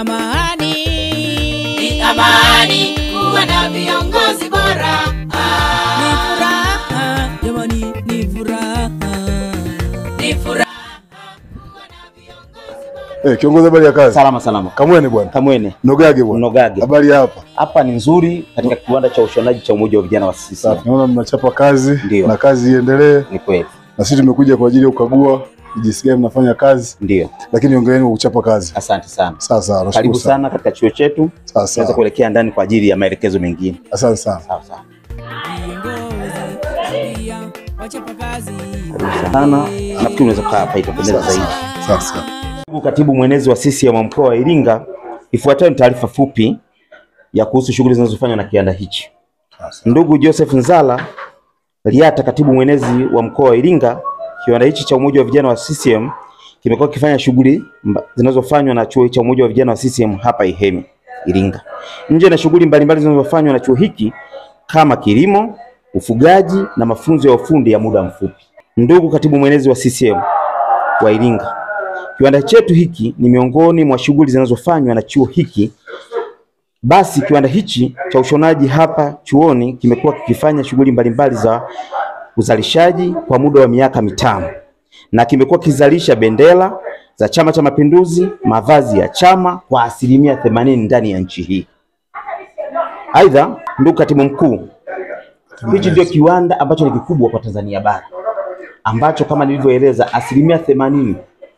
amani. Ni amani kuwa na viongozi bora. Ni Ah, furaha jamani, ni furaha. Ni furaha. Eh, kiongozi habari ya kazi? Salama salama. Kamwene bwana. Kamwene Nogage bwana. Mnogage. Habari ya hapa? Hapa ni nzuri katika kiwanda cha ushonaji cha Umoja wa Vijana wa CCM. Safi. Naona mnachapa kazi Ndio. na kazi iendelee, Ni kweli. na sisi tumekuja kwa ajili ya kukagua jinsi gani mnafanya kazi, Ndio. lakini ongeeni kwa kuchapa kazi. Asante sana. Sawa sawa, nashukuru Karibu sana. sana katika chuo chetu. Sawa Tunaweza sawa. kuelekea ndani kwa ajili ya maelekezo mengine. Asante sana. Sawa sawa. Viongozi pia wachapa kazi. Karibu sana. Nafikiri unaweza kukaa hapa itapendeza zaidi. Sawa sawa. Ndugu katibu mwenezi wa CCM wa mkoa wa Iringa, ifuatayo ni taarifa fupi ya kuhusu shughuli zinazofanywa na kiwanda hichi. Ndugu Joseph Nzala Liata, katibu mwenezi wa mkoa wa Iringa, kiwanda hichi cha umoja wa vijana wa CCM kimekuwa kikifanya shughuli mba- zinazofanywa na chuo cha umoja wa vijana wa CCM hapa Ihemi, Iringa. Nje na shughuli mbalimbali zinazofanywa na chuo hiki kama kilimo, ufugaji na mafunzo ya ufundi ya muda mfupi. Ndugu katibu mwenezi wa CCM wa Iringa, kiwanda chetu hiki ni miongoni mwa shughuli zinazofanywa na chuo hiki basi kiwanda hichi cha ushonaji hapa chuoni kimekuwa kikifanya shughuli mbalimbali za uzalishaji kwa muda wa miaka mitano na kimekuwa kizalisha bendera za Chama cha Mapinduzi, mavazi ya chama kwa asilimia themanini ndani ya nchi hii. Aidha, ndugu katibu mkuu, hichi ndio kiwanda ambacho ni kikubwa kwa Tanzania bara ambacho kama nilivyoeleza asilimia themanini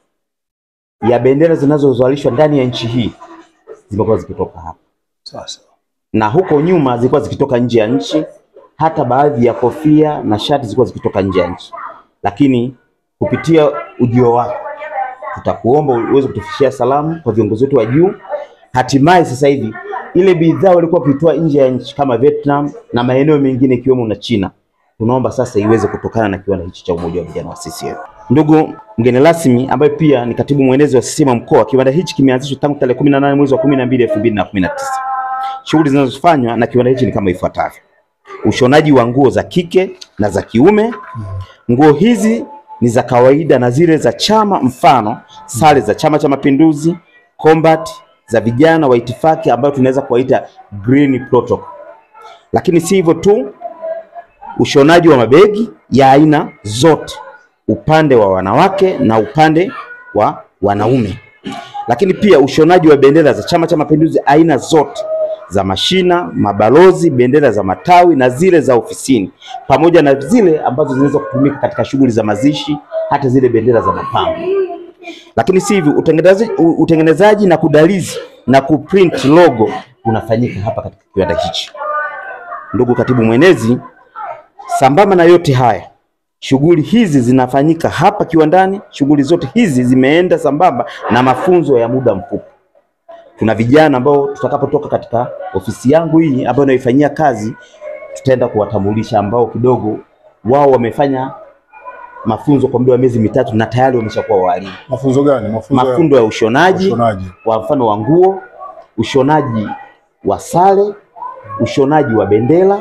ya bendera zinazozalishwa ndani ya nchi hii zimekuwa zikitoka hapa Sawa sawa. na huko nyuma zilikuwa zikitoka nje ya nchi, hata baadhi ya kofia na shati zilikuwa zikitoka nje ya nchi. Lakini kupitia ujio wako, tutakuomba uweze kutufikishia salamu kwa viongozi wetu wa juu. Hatimaye sasa hivi ile bidhaa walikuwa kuitoa nje ya nchi kama Vietnam na maeneo mengine ikiwemo na China, tunaomba sasa iweze kutokana na kiwanda hichi cha umoja wa vijana wa CCM. Ndugu mgeni rasmi ambaye pia ni katibu mwenezi wa CCM mkoa, kiwanda hichi kimeanzishwa tangu tarehe 18 mwezi wa 12 2019. Shughuli zinazofanywa na kiwanda hichi ni kama ifuatavyo: ushonaji wa nguo za kike na za kiume. Nguo hizi ni za kawaida na zile za chama, mfano sare za Chama cha Mapinduzi, combat za vijana wa itifaki ambayo tunaweza kuwaita green protocol. Lakini si hivyo tu, ushonaji wa mabegi ya aina zote, upande wa wanawake na upande wa wanaume lakini pia ushonaji wa bendera za Chama cha Mapinduzi aina zote za mashina, mabalozi, bendera za matawi na zile za ofisini, pamoja na zile ambazo zinaweza kutumika katika shughuli za mazishi, hata zile bendera za mapambo. Lakini si hivyo, utengenezaji, u- utengenezaji na kudalizi na kuprint logo unafanyika hapa katika kiwanda hichi. Ndugu katibu mwenezi, sambamba na yote haya shughuli hizi zinafanyika hapa kiwandani. Shughuli zote hizi zimeenda sambamba na mafunzo ya muda mfupi. Tuna vijana ambao tutakapotoka katika ofisi yangu hii ambayo naifanyia kazi, tutaenda kuwatambulisha ambao kidogo wao wamefanya mafunzo kwa muda wa miezi mitatu na tayari wameshakuwa walimu. Mafunzo gani? Mafunzo ya Mafundo ya ushonaji ushonaji. kwa mfano wa nguo, ushonaji wa sare, ushonaji wa bendera,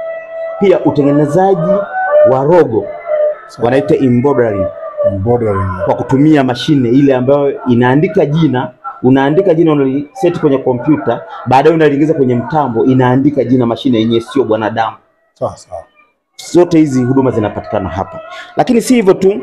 pia utengenezaji wa rogo wanaita embroidery Embroidery. kwa kutumia mashine ile ambayo inaandika jina, unaandika jina unaliseti kwenye kompyuta, baadaye unaliingiza kwenye mtambo, inaandika jina mashine yenyewe, sio bwanadamu. Sawa sawa. Zote hizi huduma zinapatikana hapa, lakini si hivyo tu.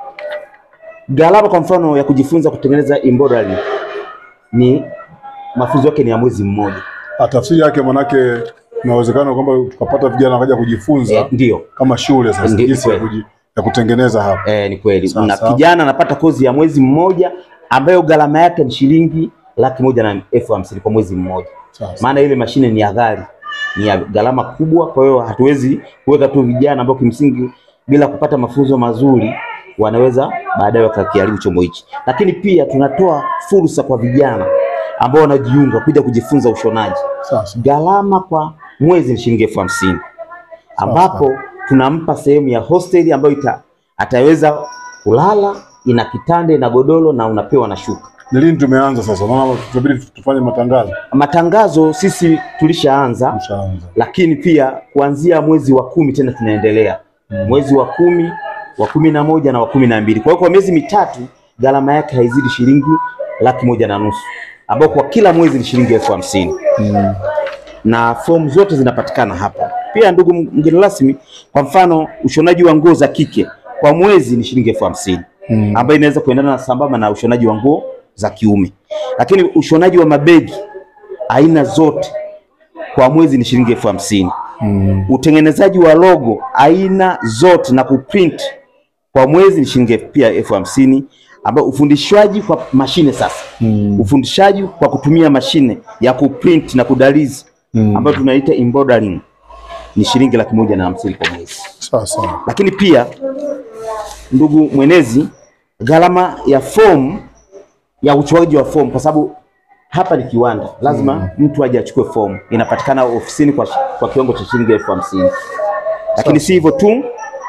Gharama kwa mfano ya kujifunza kutengeneza embroidery ni mafunzo yake ni ya mwezi mmoja. Ah, tafsiri yake manake kuna uwezekano kwamba tukapata vijana wakaja kujifunza Eh, ndio kama shule sasa Ndio, jinsi ya, kweli. kuji, ya kutengeneza hapa. eh, ni kweli. Sawa, Na sawa. kijana anapata kozi ya mwezi mmoja ambayo gharama yake ni shilingi laki moja na elfu hamsini kwa mwezi mmoja. Sawa sawa. maana ile mashine ni ya ghali, ni ya gharama kubwa. Kwa hiyo hatuwezi kuweka tu vijana ambao kimsingi bila kupata mafunzo mazuri wanaweza baadaye wakakiharibu chombo hichi. Lakini pia tunatoa fursa kwa vijana ambao wanajiunga kuja kujifunza ushonaji. Sawa sawa. Gharama kwa mwezi ni shilingi elfu hamsini ambapo tunampa sehemu ya hosteli ambayo ita, ataweza kulala, ina kitanda, ina godoro na unapewa na shuka. Ni lini tumeanza sasa? Maana tutabidi tufanye matangazo. Matangazo sisi tulishaanza Tushaanza. lakini pia kuanzia mwezi wa kumi tena tunaendelea mwezi wa kumi wa kumi na moja na wa kumi na mbili kwa hiyo kwa miezi mitatu gharama yake haizidi shilingi laki moja na nusu ambao kwa kila mwezi ni shilingi elfu hamsini na fomu zote zinapatikana hapa. Pia ndugu mgeni rasmi, kwa mfano ushonaji wa nguo za kike kwa mwezi ni shilingi elfu hamsini ambayo inaweza kuendana na sambamba na ushonaji wa nguo za kiume, lakini ushonaji wa mabegi aina zote kwa mwezi ni shilingi elfu hamsini utengenezaji wa logo aina zote na kuprint kwa mwezi ni shilingi pia elfu hamsini ambao ufundishwaji kwa mashine sasa ufundishaji kwa kutumia mashine ya kuprint na kudalizi ambayo tunaita embroidering ni shilingi laki moja na hamsini kwa mwezi Sawa sawa. lakini pia ndugu mwenezi, gharama ya fomu ya uchuaji wa fomu, kwa sababu hapa ni kiwanda, lazima mtu aje achukue fomu. Inapatikana ofisini kwa, shi- kwa kiwango cha shilingi elfu hamsini. Lakini si hivyo tu,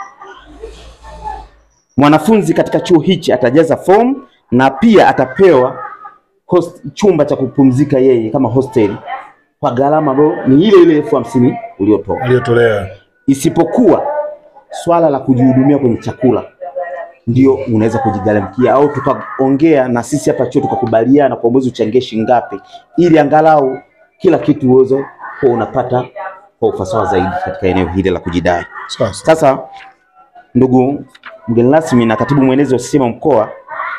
mwanafunzi katika chuo hichi atajaza fomu na pia atapewa host, chumba cha kupumzika yeye kama hosteli kwa gharama ambayo ni ile ile elfu hamsini uliotoa Aliyotolea. isipokuwa swala la kujihudumia kwenye chakula ndio unaweza kujigharamikia, au tukaongea na sisi hapa chuo tukakubaliana kwa mwezi uchangie shilingi ngapi, ili angalau kila kitu uweze kuwa unapata kwa ufasaha zaidi katika eneo hili la kujidai. Sawa sawa. Sasa ndugu mgeni rasmi na katibu mwenezi wa CCM mkoa,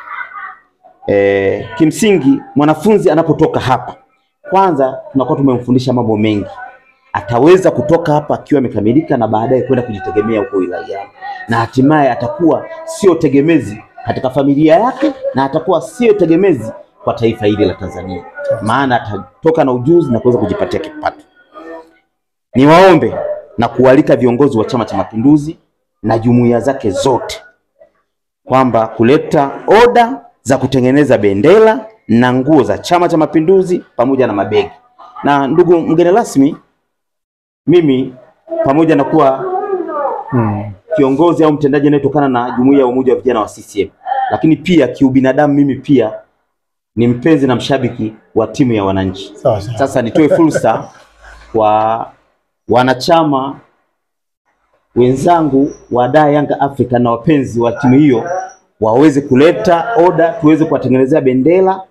e, kimsingi mwanafunzi anapotoka hapa, kwanza tunakuwa tumemfundisha mambo mengi, ataweza kutoka hapa akiwa amekamilika na baadaye kwenda kujitegemea huko wilayani, na hatimaye atakuwa sio tegemezi katika familia yake na atakuwa sio tegemezi kwa taifa hili la Tanzania, maana atatoka na ujuzi na kuweza kujipatia kipato. Niwaombe na kualika viongozi wa Chama cha Mapinduzi na jumuiya zake zote kwamba kuleta oda za kutengeneza bendera na nguo za Chama cha Mapinduzi pamoja na mabegi. Na ndugu mgeni rasmi, mimi pamoja na kuwa kiongozi au mtendaji anayetokana na jumuiya ya umoja wa vijana wa CCM, lakini pia kiubinadamu, mimi pia ni mpenzi na mshabiki wa timu ya wananchi. Sawa sawa. Sasa nitoe fursa kwa wanachama wenzangu wa Dar Yanga Africa na wapenzi wa timu hiyo waweze kuleta oda tuweze kuwatengenezea bendera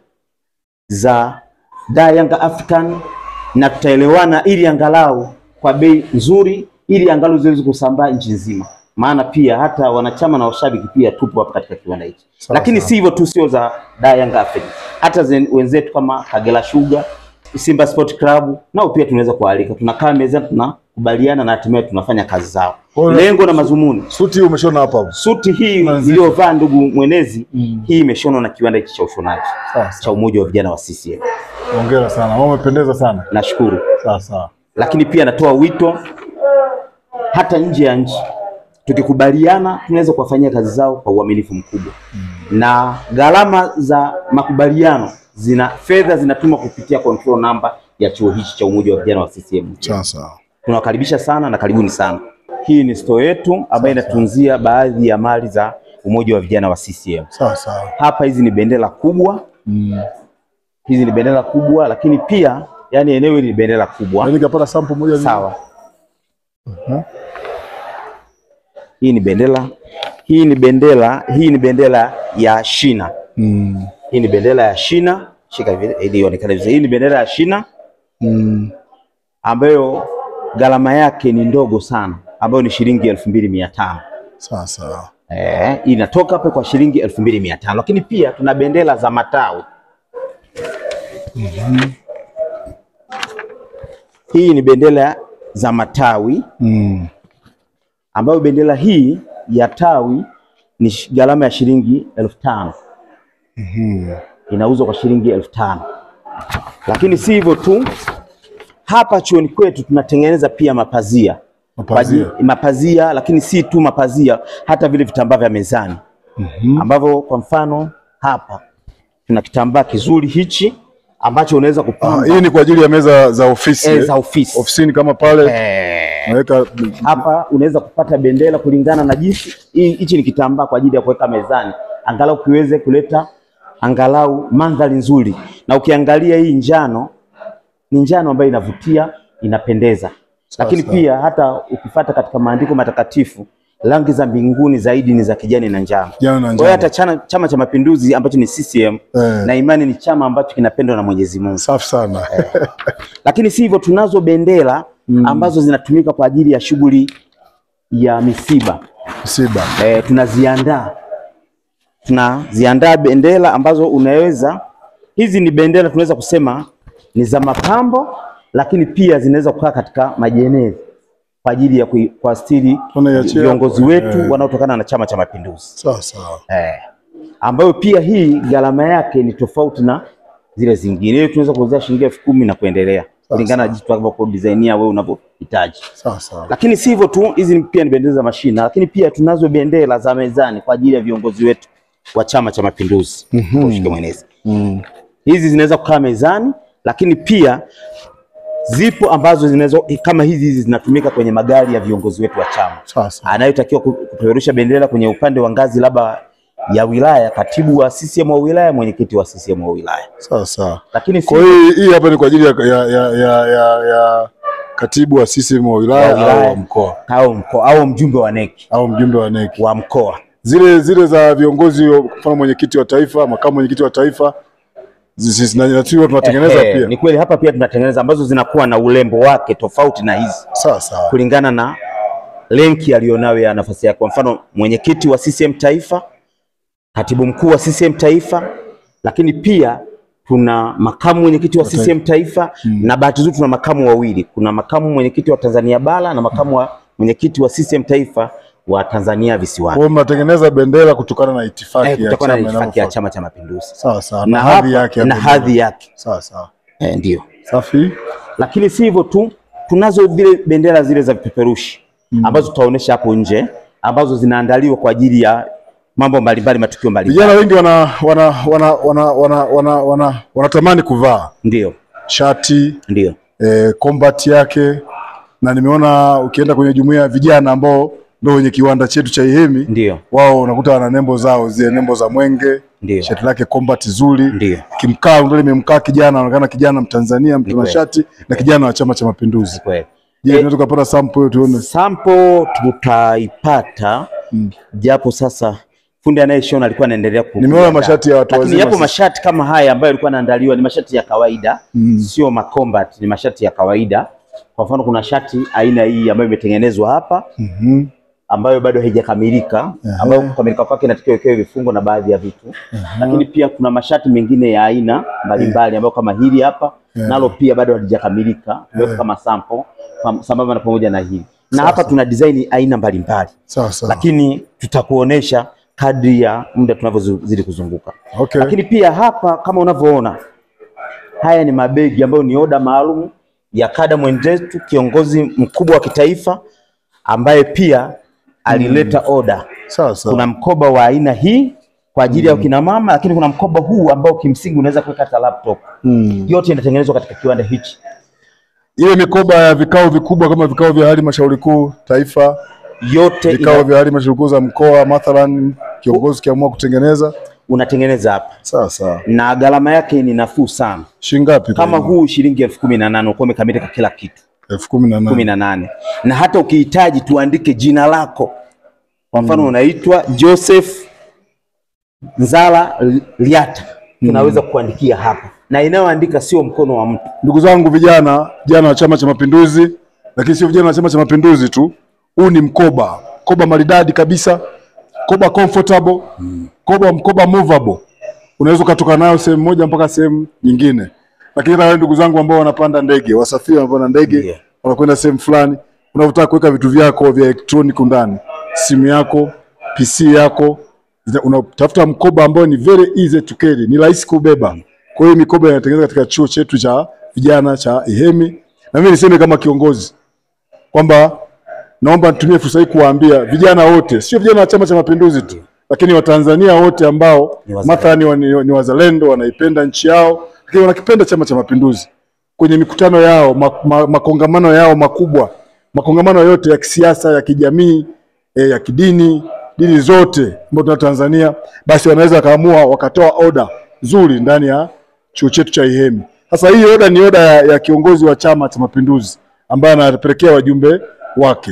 za Dar Yanga African na tutaelewana, ili angalau kwa bei nzuri, ili angalau ziweze kusambaa nchi nzima, maana pia hata wanachama na washabiki pia tupo hapa katika kiwanda hiki. Sawa, Lakini sawa. si hivyo tu, sio za Dar Yanga Africa, hata zen- wenzetu kama Kagera Sugar, Simba Sport Club nao pia tunaweza kualika, tunakaa mezani, tunakubaliana na hatimaye tunafanya kazi zao. Kwa hiyo- Lengo na mazumuni Suti hii umeshona hapa hapo. suti hii Manzi. iliyovaa ndugu mwenezi Mm. hii imeshonwa na kiwanda hiki cha ushonaji Sawa cha sawa. umoja wa vijana wa CCM. Hongera sana. Mama umependeza sana. Nashukuru, Sawa sawa. lakini pia natoa wito hata nje ya nchi, tukikubaliana tunaweza kuwafanyia kazi zao kwa uaminifu mkubwa na gharama za makubaliano zina fedha zinatumwa kupitia control number ya chuo hichi cha umoja wa vijana wa CCM. Sawa sawa. Tunawakaribisha sana na karibuni sana. Hii ni store yetu ambayo inatunzia baadhi ya mali za umoja wa vijana wa CCM. Sawa sawa. Hapa hizi ni bendera kubwa, Mm. hizi ni bendera kubwa, lakini pia yani eneo hili ni bendera kubwa. Yaani nikapata sample moja hivi. Sawa. Hii ni bendera, hii ni bendera, hii ni bendera ya shina. Mm. Hii ni bendera ya shina, shika hivi ili ionekane vizuri. Hii ni bendera ya shina Mm. ambayo gharama yake ni ndogo sana, ambayo ni shilingi elfu mbili mia tano. Sawa sawa. Eh, inatoka hapo kwa shilingi elfu mbili mia tano. Lakini pia tuna bendera za matawi. Hii ni bendera za matawi Mm. ambayo bendera hii ya tawi ni shi- gharama ya shilingi elfu tano Mhm. inauzwa kwa shilingi elfu tano Lakini si hivyo tu, hapa chuoni kwetu tunatengeneza pia mapazia Mapazia. Kwa aji- mapazia, lakini si tu mapazia, hata vile vitambaa vya mezani ambavyo kwa mfano hapa tuna kitambaa kizuri hichi ambacho unaweza Ah, kupamba hii ni kwa ajili ya meza za ofisi. eh, eh? za ofisi Ofisini kama pale eh, naweka hapa unaweza kupata bendera kulingana na jinsi hii- hichi ni kitambaa kwa ajili ya kuweka mezani, angalau kiweze kuleta angalau mandhari nzuri. Na ukiangalia hii njano ni njano ambayo inavutia, inapendeza. Lakini sawa. pia hata ukifata katika maandiko matakatifu rangi za mbinguni zaidi ni za kijani na njano. Kijani na Kwa hiyo njano. hata chana, Chama cha Mapinduzi ambacho ni CCM Eh. na imani ni chama ambacho kinapendwa na Mwenyezi Mungu. Safi sana. Lakini si hivyo, tunazo bendera ambazo zinatumika kwa ajili ya shughuli ya misiba Msiba. e, tunaziandaa tunaziandaa bendera ambazo unaweza hizi ni bendera tunaweza kusema ni za mapambo, lakini pia zinaweza kukaa katika majenezi kwa ajili ya kui- kuastiri Tunaiachia viongozi hapo, wetu eh. wanaotokana na Chama cha Mapinduzi Sawa sawa. eh, ambayo pia hii gharama yake ni tofauti na zile zingine. Hiyo tunaweza kuuzia shilingi elfu kumi na kuendelea kulingana na jinsi ambavyo designia wewe unavyohitaji. Sawa sawa. Lakini si hivyo tu, hizi ni- pia ni bendera za mashina, lakini pia tunazo bendera za mezani kwa ajili ya viongozi wetu wa Chama cha Mapinduzi. Ushike mwenezi. Mm. Hizi zinaweza kukaa mezani, lakini pia zipo ambazo zinaweza kama hizi hizi zinatumika kwenye magari ya viongozi wetu wa chama Sawa sawa. anayotakiwa ku- kupeperusha bendera kwenye upande wa ngazi labda ya wilaya, katibu wa CCM wa wilaya, mwenyekiti wa CCM wa wilaya. Sawa sawa. Lakini si Kwa hiyo hii hapa ni kwa ajili ya, ya, ya, ya, ya, ya katibu wa CCM wa wilaya, Wa wilaya. au wa mkoa au mkoa au mjumbe wa neki au mjumbe wa NEC. wa mkoa Zile zile za viongozi, wa- kwa mfano mwenyekiti wa taifa, makamu mwenyekiti wa taifa, zi- zi- na tu tunatengeneza Ehe, pia. Ni kweli hapa pia tunatengeneza ambazo zinakuwa na urembo wake tofauti na hizi Sawa sawa. kulingana na lenki aliyonayo ya nafasi yake. Kwa mfano mwenyekiti wa CCM taifa, katibu mkuu wa CCM taifa, lakini pia tuna makamu mwenyekiti wa CCM taifa na bahati nzuri tuna makamu wawili. Kuna makamu mwenyekiti wa Tanzania bara na makamu wa mwenyekiti wa CCM taifa wa Tanzania Kwa visiwani. hiyo mnatengeneza bendera kutokana na itifaki Eh, ya kutokana na chama itifaki ya inavyofuata. Chama cha Mapinduzi Sawa sawa. na Na hadhi hapa- yake ya na bendera. hadhi yake Sawa sawa. eh, ndio Safi. lakini si hivyo tu, tunazo vile bendera zile za vipeperushi ambazo tutaonesha hapo nje ambazo zinaandaliwa kwa ajili ya mambo mbalimbali, matukio mbalimbali. Vijana wengi wana wana wana wana wana wana wana wanatamani kuvaa Ndio, shati ndio, eh, combat yake, na nimeona ukienda kwenye jumuiya ya vijana ambao ndio wenye kiwanda chetu cha Ihemi, ndio, wao unakuta wana nembo zao zile nembo za mwenge, ndio, shati lake combat zuri, ndio. kimkaa ndio limemkaa kijana, anaonekana kijana Mtanzania mtu na kweli. shati na kijana wa Chama cha Mapinduzi. Kweli. Je, tunaweza kupata sample hiyo tuone? Sample tutaipata japo sasa fundi anayeshona alikuwa anaendelea ku Nimeona kuiandaa. mashati ya watu lakini wazima yapo sasa. mashati kama haya ambayo yalikuwa yanaandaliwa ni mashati ya kawaida Mm. sio macombat, ni mashati ya kawaida. Kwa mfano kuna shati aina hii ambayo imetengenezwa hapa Mhm. ambayo bado haijakamilika, ambayo kukamilika kwake inatakiwa iwekewe vifungo na baadhi ya vitu. Lakini pia kuna mashati mengine ya aina mbalimbali ambayo kama hili hapa nalo pia bado halijakamilika, tumeweka kama sample pam- sambamba na pamoja na hili na hapa tuna design aina mbalimbali, Sawa sawa. lakini tutakuonesha kadri ya muda tunavyozidi kuzunguka. Okay. Lakini pia hapa kama unavyoona, haya ni mabegi ambayo ni oda maalum ya kada mwenzetu, kiongozi mkubwa wa kitaifa ambaye pia alileta oda. Sawa sawa. Kuna mkoba wa aina hii kwa ajili ya kina mama, lakini kuna mkoba huu ambao kimsingi unaweza kuweka hata laptop. Mm. Yote inatengenezwa katika kiwanda hichi. Ile mikoba ya vikao vikubwa kama vikao vya halmashauri kuu taifa, Yote vikao ina, vya halmashauri kuu za mkoa, mathalan kiongozi kiamua kutengeneza. unatengeneza hapa Sawa sawa. na gharama yake ni nafuu sana. Shilingi ngapi? Kama huu shilingi elfu kumi na nane uko umekamilika kila kitu elfu kumi na kumi nane. na nane na hata ukihitaji tuandike jina lako, kwa mfano unaitwa Joseph Nzala Liata, tunaweza kuandikia hapa, na inayoandika sio mkono wa mtu. Ndugu zangu vijana, vijana wa Chama cha Mapinduzi, lakini sio vijana wa Chama cha Mapinduzi tu, huu ni mkoba, mkoba maridadi kabisa, mkoba comfortable, mkoba mkoba movable, unaweza ukatoka nayo sehemu moja mpaka sehemu nyingine. Lakini hata wale ndugu zangu ambao wanapanda ndege, wasafiri wanapanda ndege, Ndiyo. wanakwenda sehemu fulani, unavyotaka kuweka vitu vyako vya elektroniki ndani, simu yako, PC yako, zina- unatafuta mkoba ambao ni very easy to carry, ni rahisi kubeba. Kwa hiyo mikoba inatengenezwa katika chuo chetu cha vijana cha Ihemi, na mimi niseme kama kiongozi kwamba naomba nitumie fursa hii kuwaambia vijana wote, sio vijana wa Chama cha Mapinduzi tu, lakini Watanzania wote ambao Ni wazalendo. mathalani wa- ni, ni wazalendo, wanaipenda nchi yao, lakini wanakipenda Chama cha Mapinduzi kwenye mikutano yao ma, ma, makongamano yao makubwa, makongamano yote ya kisiasa, ya kijamii, eh, ya kidini, dini zote ambazo tuna Tanzania, basi wanaweza wakaamua wakatoa oda nzuri ndani ya chuo chetu cha Ihemi. Sasa hii oda ni oda ya, ya kiongozi wa Chama cha Mapinduzi ambaye anapelekea wajumbe wake.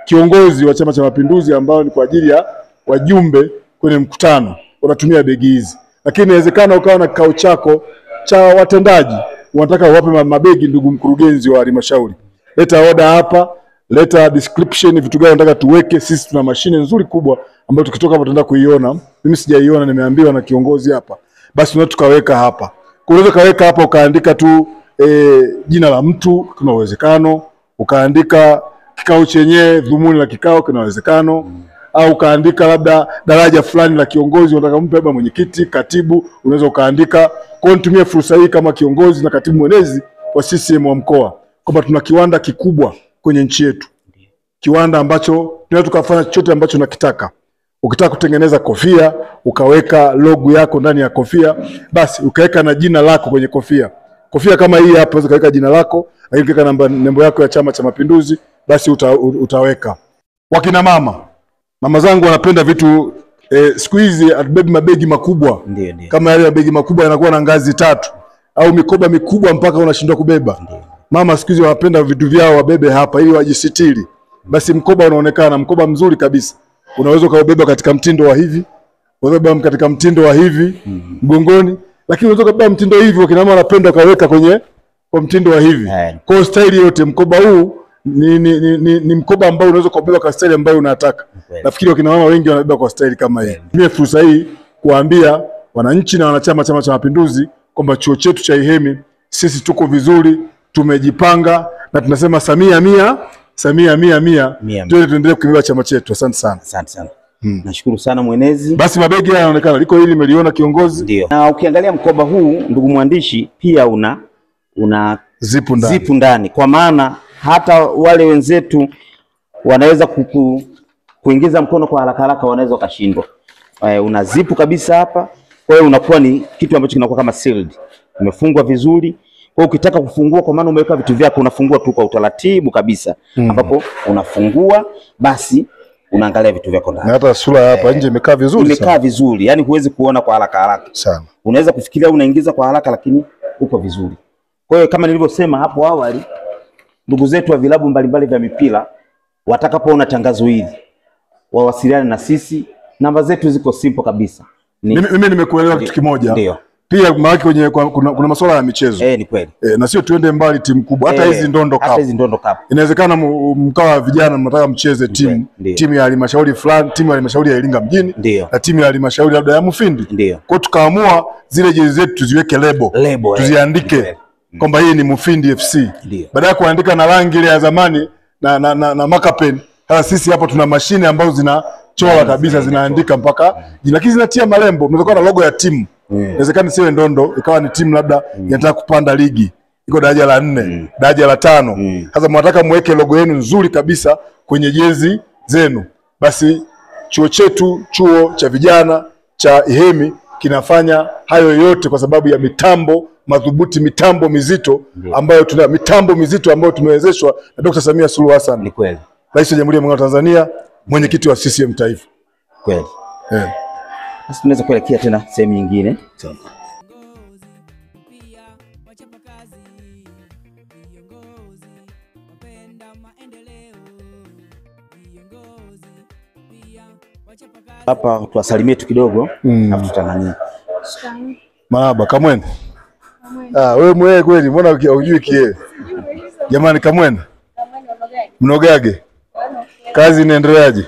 kiongozi wa Chama cha Mapinduzi ambao ni kwa ajili ya wajumbe kwenye mkutano, unatumia begi hizi, lakini inawezekana ukawa na kikao chako cha watendaji, unataka uwape ma- mabegi, ndugu mkurugenzi wa halmashauri, leta oda hapa, leta description, vitu gani unataka tuweke. Sisi tuna mashine nzuri kubwa ambayo tukitoka hapa tunaenda kuiona. Mimi sijaiona, nimeambiwa na kiongozi hapa, basi tunaweza tukaweka hapa. Kwa hiyo unaweza kaweka hapa ukaandika tu e, jina la mtu, kuna uwezekano ukaandika kikao chenyewe, dhumuni la kikao, kuna uwezekano au ukaandika labda daraja fulani la kiongozi unataka mpe, labda mwenyekiti, katibu, unaweza ukaandika. Kwa hiyo nitumie fursa hii kama kiongozi na katibu mwenezi wa CCM wa mkoa kwamba tuna kiwanda kikubwa kwenye nchi yetu, kiwanda ambacho tunaweza tukafanya chochote ambacho unakitaka. Ukitaka kutengeneza kofia ukaweka logo yako ndani ya kofia, basi ukaweka na jina lako kwenye kofia. Kofia kama hii hapa, unaweza ukaweka jina lako, lakini ukaweka namba nembo yako ya Chama cha Mapinduzi, basi uta, utaweka. Wakina mama, mama zangu wanapenda vitu eh, siku hizi hatubebi mabegi makubwa Ndio, ndio. kama yale mabegi makubwa yanakuwa na ngazi tatu au mikoba mikubwa mpaka unashindwa kubeba. Mama siku hizi wanapenda vitu vyao wabebe hapa ili wajisitiri. Basi mkoba unaonekana mkoba mzuri kabisa, unaweza ukaubeba katika mtindo wa hivi, unaweza kubeba katika mtindo wa hivi mgongoni, lakini unaweza kubeba mtindo hivi. Wakina mama wanapenda ukaweka kwenye kwa mtindo wa hivi. Eh. Kwa hiyo staili yote mkoba huu ni, ni, ni, ni, ni mkoba ambao unaweza kubeba kwa staili ambayo unataka. Kweli. Nafikiri wakina mama wengi wanabeba kwa staili kama hii. Tumie fursa hii kuwaambia wananchi na wanachama Chama cha Mapinduzi kwamba chuo chetu cha IHEMI sisi tuko vizuri, tumejipanga na tunasema Samia mia Samia mia mia, Mia. tuende tuendelee kukibeba chama chetu. Asante sana. Asante sana. Nashukuru sana mwenezi. Basi mabegi haya yanaonekana, liko hili nimeliona kiongozi, Ndio. Na ukiangalia mkoba huu ndugu mwandishi, pia una una zipu ndani. zipu ndani, kwa maana hata wale wenzetu wanaweza kuku, kuingiza mkono kwa haraka haraka, wanaweza wakashindwa. Eh, una zipu kabisa hapa, kwa hiyo unakuwa ni kitu ambacho kinakuwa kama sealed, umefungwa vizuri. Kwa hiyo ukitaka kufungua, kwa maana umeweka vitu vyako, unafungua tu kwa utaratibu kabisa, ambapo unafungua basi unaangalia vitu vyako Na ndani, hata sura ya hapa nje imekaa vizuri imekaa sana. vizuri, yani huwezi kuona kwa haraka haraka sana. unaweza kufikiria unaingiza kwa haraka lakini uko vizuri. Kwa hiyo kama nilivyosema hapo awali, ndugu zetu wa vilabu mbalimbali vya mipira watakapoona tangazo hili wawasiliane na sisi, namba zetu ziko simple kabisa. Ni, Mimi, mimi nimekuelewa kitu kimoja Ndio. pia, maana kwenye kwa- kuna, kuna masuala ya michezo eh, ni kweli. eh, na sio tuende mbali timu kubwa, hata Eh, hizi ndondo hata cup hizi ndondo cup. inawezekana mu- mkawa wa vijana mnataka mcheze timu Ndio. timu ya halmashauri fulani, timu ya halmashauri ya Iringa mjini Ndio. na timu ya halmashauri labda ya Mufindi. Ndio. Kwa hiyo tukaamua zile jezi zetu tuziweke lebo, Lebo, eh. tuziandike Ndio. kwamba hii ni Mufindi FC, Ndio. baada ya kuandika na rangi ile ya zamani na, na, na, na makapen. Sasa sisi hapo tuna mashine ambazo zinachora kabisa, zinaandika mpaka jina, lakini zinatia malembo. Unaweza kuwa na logo ya timu, inawezekana siwe ndondo, ikawa ni timu labda inataka kupanda ligi, iko daraja la nne, daraja la tano. Sasa mwataka mweke logo yenu nzuri kabisa kwenye jezi zenu, basi chuo chetu, chuo cha vijana cha IHEMI kinafanya hayo yote kwa sababu ya mitambo madhubuti, mitambo mizito ambayo tuna mitambo mizito ambayo tumewezeshwa na Dr. Samia Suluhu Ni Hassan, kweli. Rais wa Jamhuri ya Muungano wa Tanzania, mwenyekiti wa CCM Taifa. Kweli. Eh. Basi tunaweza kuelekea tena sehemu nyingine. viongozi pia wachapakazi, viongozi wapenda maendeleo, viongozi pia wachapakazi. Hapa tuwasalimie tu kidogo, Mm. alafu tutanani. Marahaba Kamwene. Ah, wewe mwewe kweli, mbona uki- hujui kie? Jamani Kamwene. Mnogage. Kazi inaendeleaje?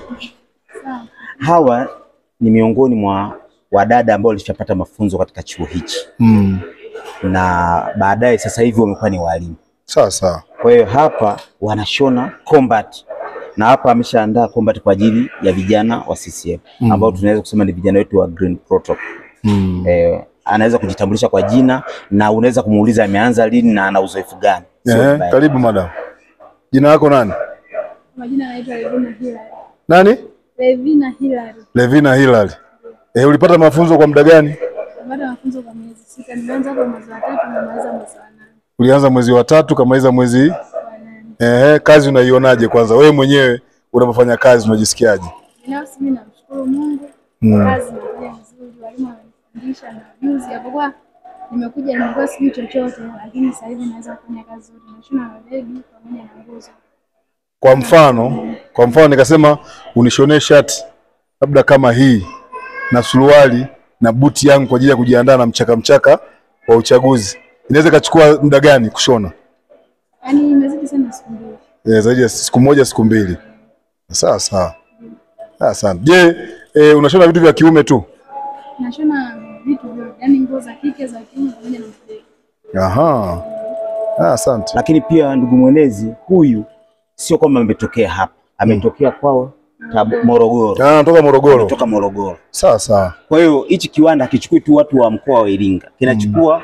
Hawa ni miongoni mwa wadada ambao walishapata mafunzo katika chuo hichi Mm. na baadaye sasa hivi wamekuwa ni walimu. Sawa sawa. Kwa hiyo hapa wanashona combat na hapa ameshaandaa combat kwa ajili ya vijana wa CCM ambao tunaweza kusema ni vijana wetu wa Green Protocol. Mm. Eh, anaweza kujitambulisha kwa jina na unaweza kumuuliza ameanza lini na ana uzoefu gani. Sio Eh, vibaya. karibu madam. Jina lako nani? Majina naitwa Levina Hilary. Nani? Levina Hilary. Levina Hilary. Eh, ulipata mafunzo kwa muda gani? Napata mafunzo kwa miezi sita. Nimeanza kwa mwezi wa tatu nimemaliza mwezi wa nane. Ulianza mwezi wa tatu kamaliza mwezi Wa nane. eh, kazi unaionaje kwanza? Wewe mwenyewe unapofanya kazi unajisikiaje? Binafsi mimi namshukuru Mungu. Mm. Kazi nafanya vizuri, walimu wananifundisha na juzi japokuwa nimekuja nimekuwa sijui chochote, lakini sasa hivi naweza kufanya kazi nzuri. Nashona mabegi pamoja na nguzo. Kwa mfano, kwa mfano nikasema unishonee shati labda kama hii na suruali na buti yangu kwa ajili ya kujiandaa na mchaka mchaka wa uchaguzi, inaweza ikachukua muda gani kushona? Yaani imezidi sana siku mbili. Eh, zaidi ya siku moja siku mbili. Sawa sawa. Sawa sana. Je, eh, unashona vitu vya kiume tu? Nashona vitu vyote, yaani nguo za kike, za kiume pamoja na mzee. Aha. Ah, asante. Lakini pia ndugu mwenezi, huyu sio kwamba ametokea hapa, ametokea kwao Tabu- Morogoro, Ah, natoka Morogoro. kutoka Morogoro. Sawa sawa. Kwa hiyo hichi kiwanda hakichukui tu watu wa mkoa wa Iringa, kinachukua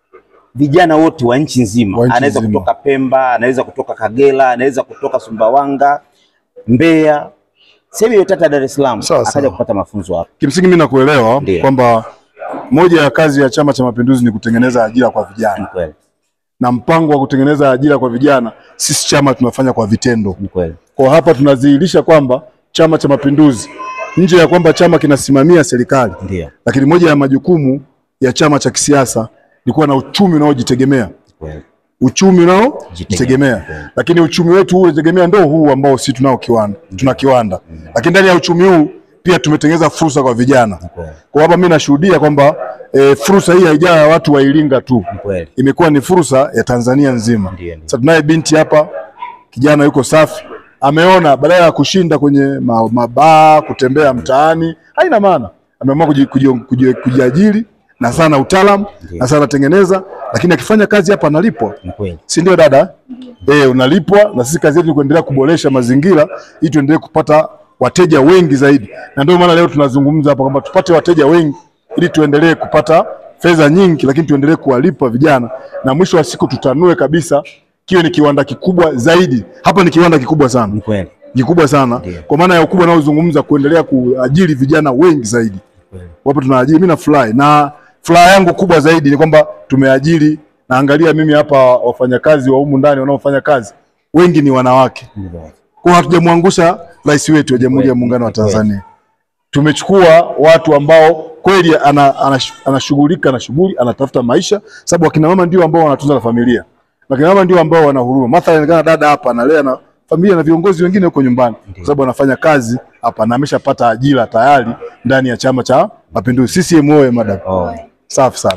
vijana wote wa nchi nzima. Wa nchi Anaweza nzima. kutoka Pemba, anaweza kutoka Kagera, anaweza kutoka Sumbawanga, Mbeya, sehemu yoyote hata Dar es Salaam, Sawa, akaja sawa. kupata mafunzo hapa. Kimsingi mimi nakuelewa Ndiyo. kwamba moja ya kazi ya Chama cha Mapinduzi ni kutengeneza ajira kwa Ni vijana, kweli, na mpango wa kutengeneza ajira kwa vijana sisi chama tunafanya kwa vitendo. ni kweli, Kwa hapa tunadhihirisha kwamba Chama cha Mapinduzi nje ya kwamba chama kinasimamia serikali, ndio, lakini moja ya majukumu ya chama cha kisiasa ni kuwa na uchumi unaojitegemea, ni kweli, uchumi unaojitegemea. Jitegemea. Lakini uchumi wetu huu unategemea ndio huu ambao sisi tunao kiwanda, tuna kiwanda, lakini ndani ya uchumi huu pia tumetengeneza fursa kwa vijana. ni kweli, Kwa hapa mimi nashuhudia kwamba e, fursa hii haijawa ya watu wa Iringa tu, ni kweli, imekuwa ni fursa ya Tanzania nzima. Ndiyo, ndiyo. Sasa tunaye binti hapa, kijana yuko safi, ameona badala ya kushinda kwenye ma- mabaa kutembea mtaani, haina maana, ameamua kuji- kuji- kuji- kujiajiri na sana utaalamu Ndiyo. na sana anatengeneza, lakini akifanya kazi hapa analipwa, ni kweli, si ndio dada? Eh, unalipwa na sisi kazi yetu ni kuendelea kuboresha mazingira ili tuendelee kupata wateja wengi zaidi, na ndio maana leo tunazungumza hapa kwamba tupate wateja wengi ili tuendelee kupata fedha nyingi, lakini tuendelee kuwalipa vijana na mwisho wa siku tutanue kabisa, kiwe ni kiwanda kikubwa zaidi. Hapa ni kiwanda kikubwa sana, ni kweli, kikubwa sana Ndiyo. kwa maana ya ukubwa unaozungumza, kuendelea kuajiri vijana wengi zaidi. kweli. Wapo tunaajiri, mimi nafurahi, na furaha yangu kubwa zaidi ni kwamba tumeajiri, naangalia mimi hapa wafanyakazi wa humu ndani wanaofanya kazi wengi ni wanawake, Ni kweli. kwa hatujamwangusha rais wetu wa Jamhuri ya Kweli, Muungano wa ni kweli. Tanzania. Tumechukua watu ambao kweli ana- anash- anashughulika na shughuli, anatafuta maisha, sababu akina mama ndio ambao wanatunza na familia, na akina mama ndio ambao wana huruma. Mathalan kana dada hapa analea na familia na viongozi wengine huko nyumbani, kwa sababu anafanya kazi hapa na ameshapata ajira tayari ndani ya Chama cha Mapinduzi. CCM oye madam! Oh. Safi sana.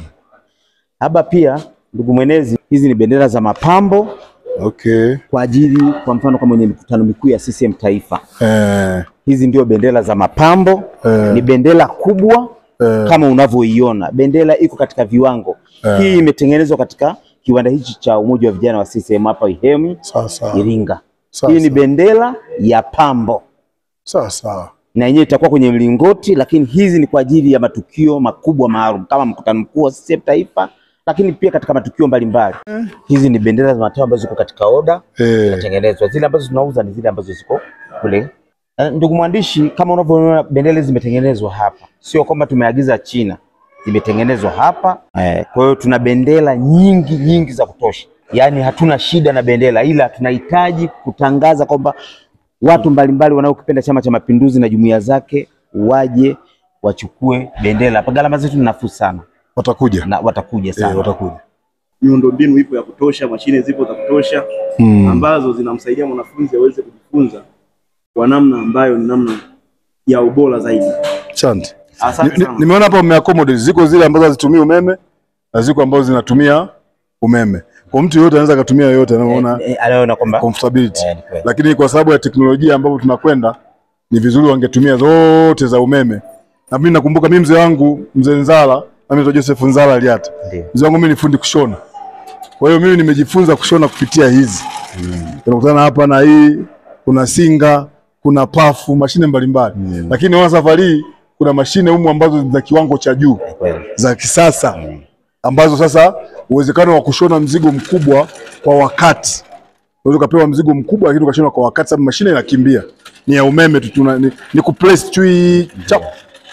Hapa pia ndugu mwenezi, hizi ni bendera za mapambo Okay. kwa ajili, kwa mfano kama kwenye mikutano mikuu ya CCM taifa, Eh, hizi ndio bendera za mapambo Eh. ni bendera kubwa eh, kama unavyoiona. Bendera iko katika viwango. Eh. Hii imetengenezwa katika kiwanda hichi cha umoja wa vijana wa CCM hapa Ihemi sawa sawa. Iringa. Sawa Hii ni sawa. bendera ya pambo Sawa sawa. na yenyewe itakuwa kwenye mlingoti, lakini hizi ni kwa ajili ya matukio makubwa maalum kama mkutano mkuu wa CCM taifa, lakini pia katika matukio mbalimbali. Hizi ni bendera za matao ambazo ziko katika oda Eh, zinatengenezwa. Zile ambazo tunauza ni zile ambazo ziko kule. Eh, Ndugu mwandishi, kama unavyoona bendera hizi zimetengenezwa hapa, sio kwamba tumeagiza China, zimetengenezwa hapa. Eh, kwa hiyo tuna bendera nyingi nyingi za kutosha, yaani hatuna shida na bendera, ila tunahitaji kutangaza kwamba watu mbalimbali wanaokipenda Chama cha Mapinduzi na jumuiya zake waje wachukue bendera hapa. Gharama zetu ni nafuu sana watakuja. na watakuja sana. Eh, watakuja. miundombinu ipo ya kutosha, mashine zipo za kutosha Mm. ambazo zinamsaidia mwanafunzi aweze kujifunza kwa namna ambayo ni namna ya ubora zaidi. Asante. Asante Ni- ni- sana. Nimeona hapa mmeaccommodate, ziko zile ambazo hazitumii umeme na ziko ambazo zinatumia umeme. Kwa mtu yeyote anaweza akatumia yoyote anaona Eh, eh, anaona kwamba comfortability. Eh, ni kweli. Lakini kwa sababu ya teknolojia ambapo tunakwenda ni vizuri wangetumia zote za umeme. Na mimi nakumbuka mimi mzee wangu mzee Nzala, mimi naitwa Joseph Nzala Aliata. Ndio. Mzee wangu mimi ni fundi kushona. Kwa hiyo mimi nimejifunza kushona kupitia hizi. Tunakutana hapa na hii, kuna singa, kuna pafu, mashine mbalimbali. Lakini naona safari hii kuna mashine humu ambazo ni za kiwango cha juu Ni kweli. za kisasa ambazo sasa uwezekano wa kushona mzigo mkubwa kwa wakati, unaweza ukapewa mzigo mkubwa lakini ukashona kwa wakati, sababu mashine inakimbia, ni ya umeme tu, tuna ni, ni kupress chui chap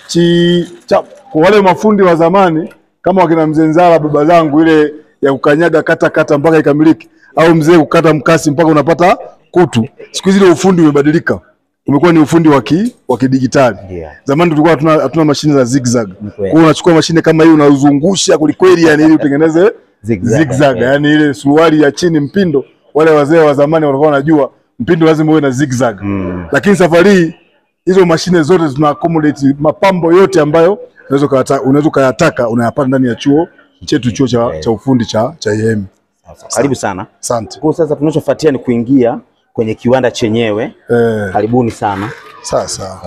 chi chap. Kwa wale mafundi wa zamani kama wakina mzee Nzala, baba zangu, ile ya kukanyaga kata kata mpaka ikamilike, au mzee kukata mkasi mpaka unapata kutu, siku hizi ile ufundi umebadilika, umekuwa ni ufundi wa ki wa kidigitali. Ndio. Zamani tulikuwa hatuna hatuna mashine za zigzag. Kwa kweli. hiyo unachukua mashine kama hii unauzungusha kwelikweli, yani ili utengeneze Zigzag, zigzag, eh. yani ile suruali ya chini mpindo. Wale wazee wa zamani walikuwa wanajua mpindo lazima uwe na zigzag Mm. lakini safari hii hizo mashine zote zina accommodate mapambo yote ambayo unaweza ukayata- unaweza ukayataka unayapata ndani ya chuo chetu chuo cha, cha ufundi cha cha IEM. Karibu sana. Asante. Kwa sasa tunachofuatia ni kuingia kwenye kiwanda chenyewe. Eh, Karibuni sana. sawa sawa.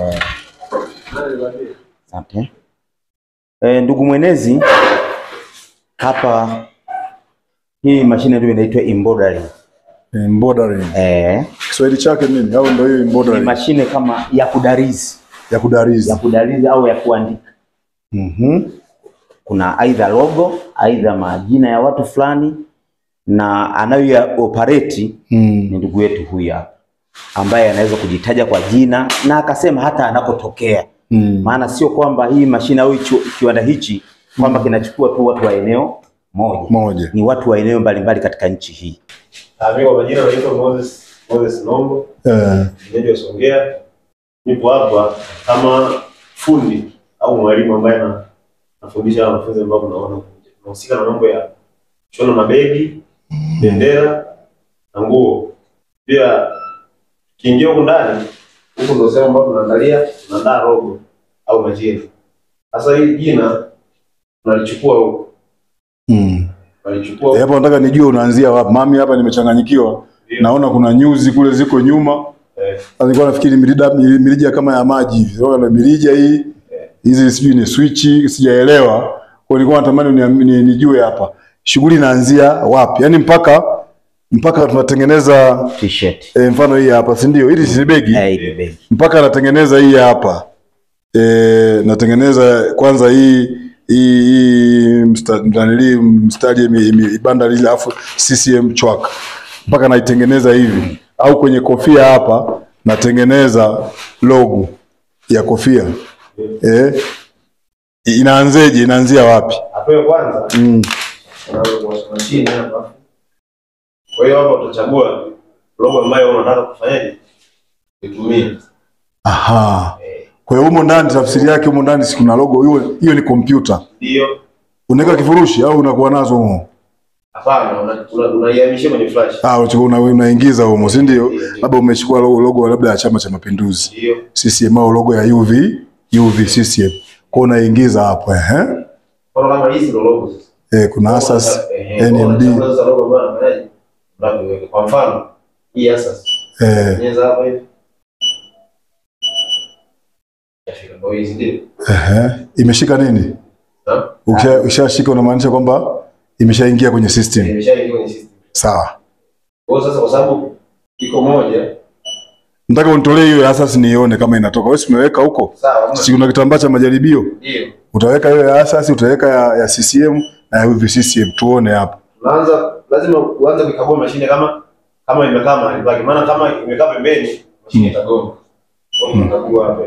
Asante. E, ndugu mwenezi, hapa hii mashine ndio inaitwa embroidery. Embroidery. Eh, Kiswahili chake nini? Au ndio hiyo ni embroidery mashine kama ya kudarizi, ya kudarizi. ya kudarizi au ya kuandika. Mhm. Kuna aidha logo, aidha majina ya watu fulani na anayoya operate Mm. ni ndugu yetu huyu hapa ambaye anaweza kujitaja kwa jina na akasema hata anakotokea. Mm. Maana sio kwamba hii mashine au hicho kiwanda hichi kwamba kinachukua tu watu wa eneo moja, Moja. ni watu wa eneo mbalimbali katika nchi hii. Ah, Mimi kwa majina naitwa Moses Moses Nombo, Eh, mwenyeji wa Songea. Nipo hapa kama fundi au mwalimu ambaye na nafundisha wanafunzi ambao mnaona nahusika na mambo ya kushona mabegi, bendera na nguo. Pia kiingia huku ndani, huku ndio sehemu ambapo tunaandalia tunaandaa rogo au majina. Sasa hili jina tunalichukua huku, mm. tunalichukua Eh, huku. Hapa nataka nijue unaanzia wapi. Mami hapa nimechanganyikiwa. Naona kuna nyuzi kule ziko nyuma. Eh, Sasa Nilikuwa nafikiri mirija mirija kama ya maji hivi. Sasa na mirija hii hizi sijui ni switch sijaelewa. Kwa hiyo nilikuwa natamani ni, ni, nijue hapa. Shughuli inaanzia wapi? Yaani mpaka mpaka tunatengeneza T-shirt. e, mfano hii hapa, si ndio? Hili si begi. Eh, ile begi. mpaka natengeneza hii hapa e, natengeneza kwanza hii hii hii msta- mstanili mstari ime- ime- ibanda lile afu CCM chwaka mpaka naitengeneza hivi, au kwenye kofia hapa natengeneza logo ya kofia e, inaanzeje? Inaanzia wapi? hatua ya kwanza mm. unaanza kuwasha mashine hapa. Kwa hiyo hapa utachagua logo ambayo unataka kufanyaje kutumia. Aha. Kwa hiyo humo ndani tafsiri yake humo ndani si kuna logo hiyo, hiyo ni kompyuta. Ndio, Unaweka kifurushi au unakuwa nazo humo? hapana, una- una- unaihamishia kwenye flash. Ah, unachukua una, unaingiza humo, si ndio? Labda umechukua logo, logo labda ya Chama cha Mapinduzi Ndio, CCM au logo ya UV UV CCM, kwa unaingiza hapo ehe. kwa kama hizi ndo logo sasa. Eh, kuna Asas Ehe, kwa NMD unachagua sasa logo ambayo unafanyaje? Unaviweka. Kwa mfano, hii Asas. eh, Nyeza hapa hivi. Yafika ndo hizi ndio. ehe. Imeshika nini? Na Ukisha- Ukishashika unamaanisha kwamba imeshaingia kwenye system. imeshaingia kwenye system. Sawa. Kwa hiyo sasa kwa sababu iko moja, Nataka unitolee hiyo ya Asas nione kama inatoka. Wewe si umeweka huko? sawa, hamna Si kuna kitambaa cha majaribio? ndio. Utaweka hiyo ya Asas, utaweka ya, ya CCM na ya UV CCM tuone hapo. unaanza lazima uanze kuikagua mashine kama kama imekaa mahali pake, maana kama imekaa pembeni mashine itagoma. Kwa hiyo tunakagua hapa.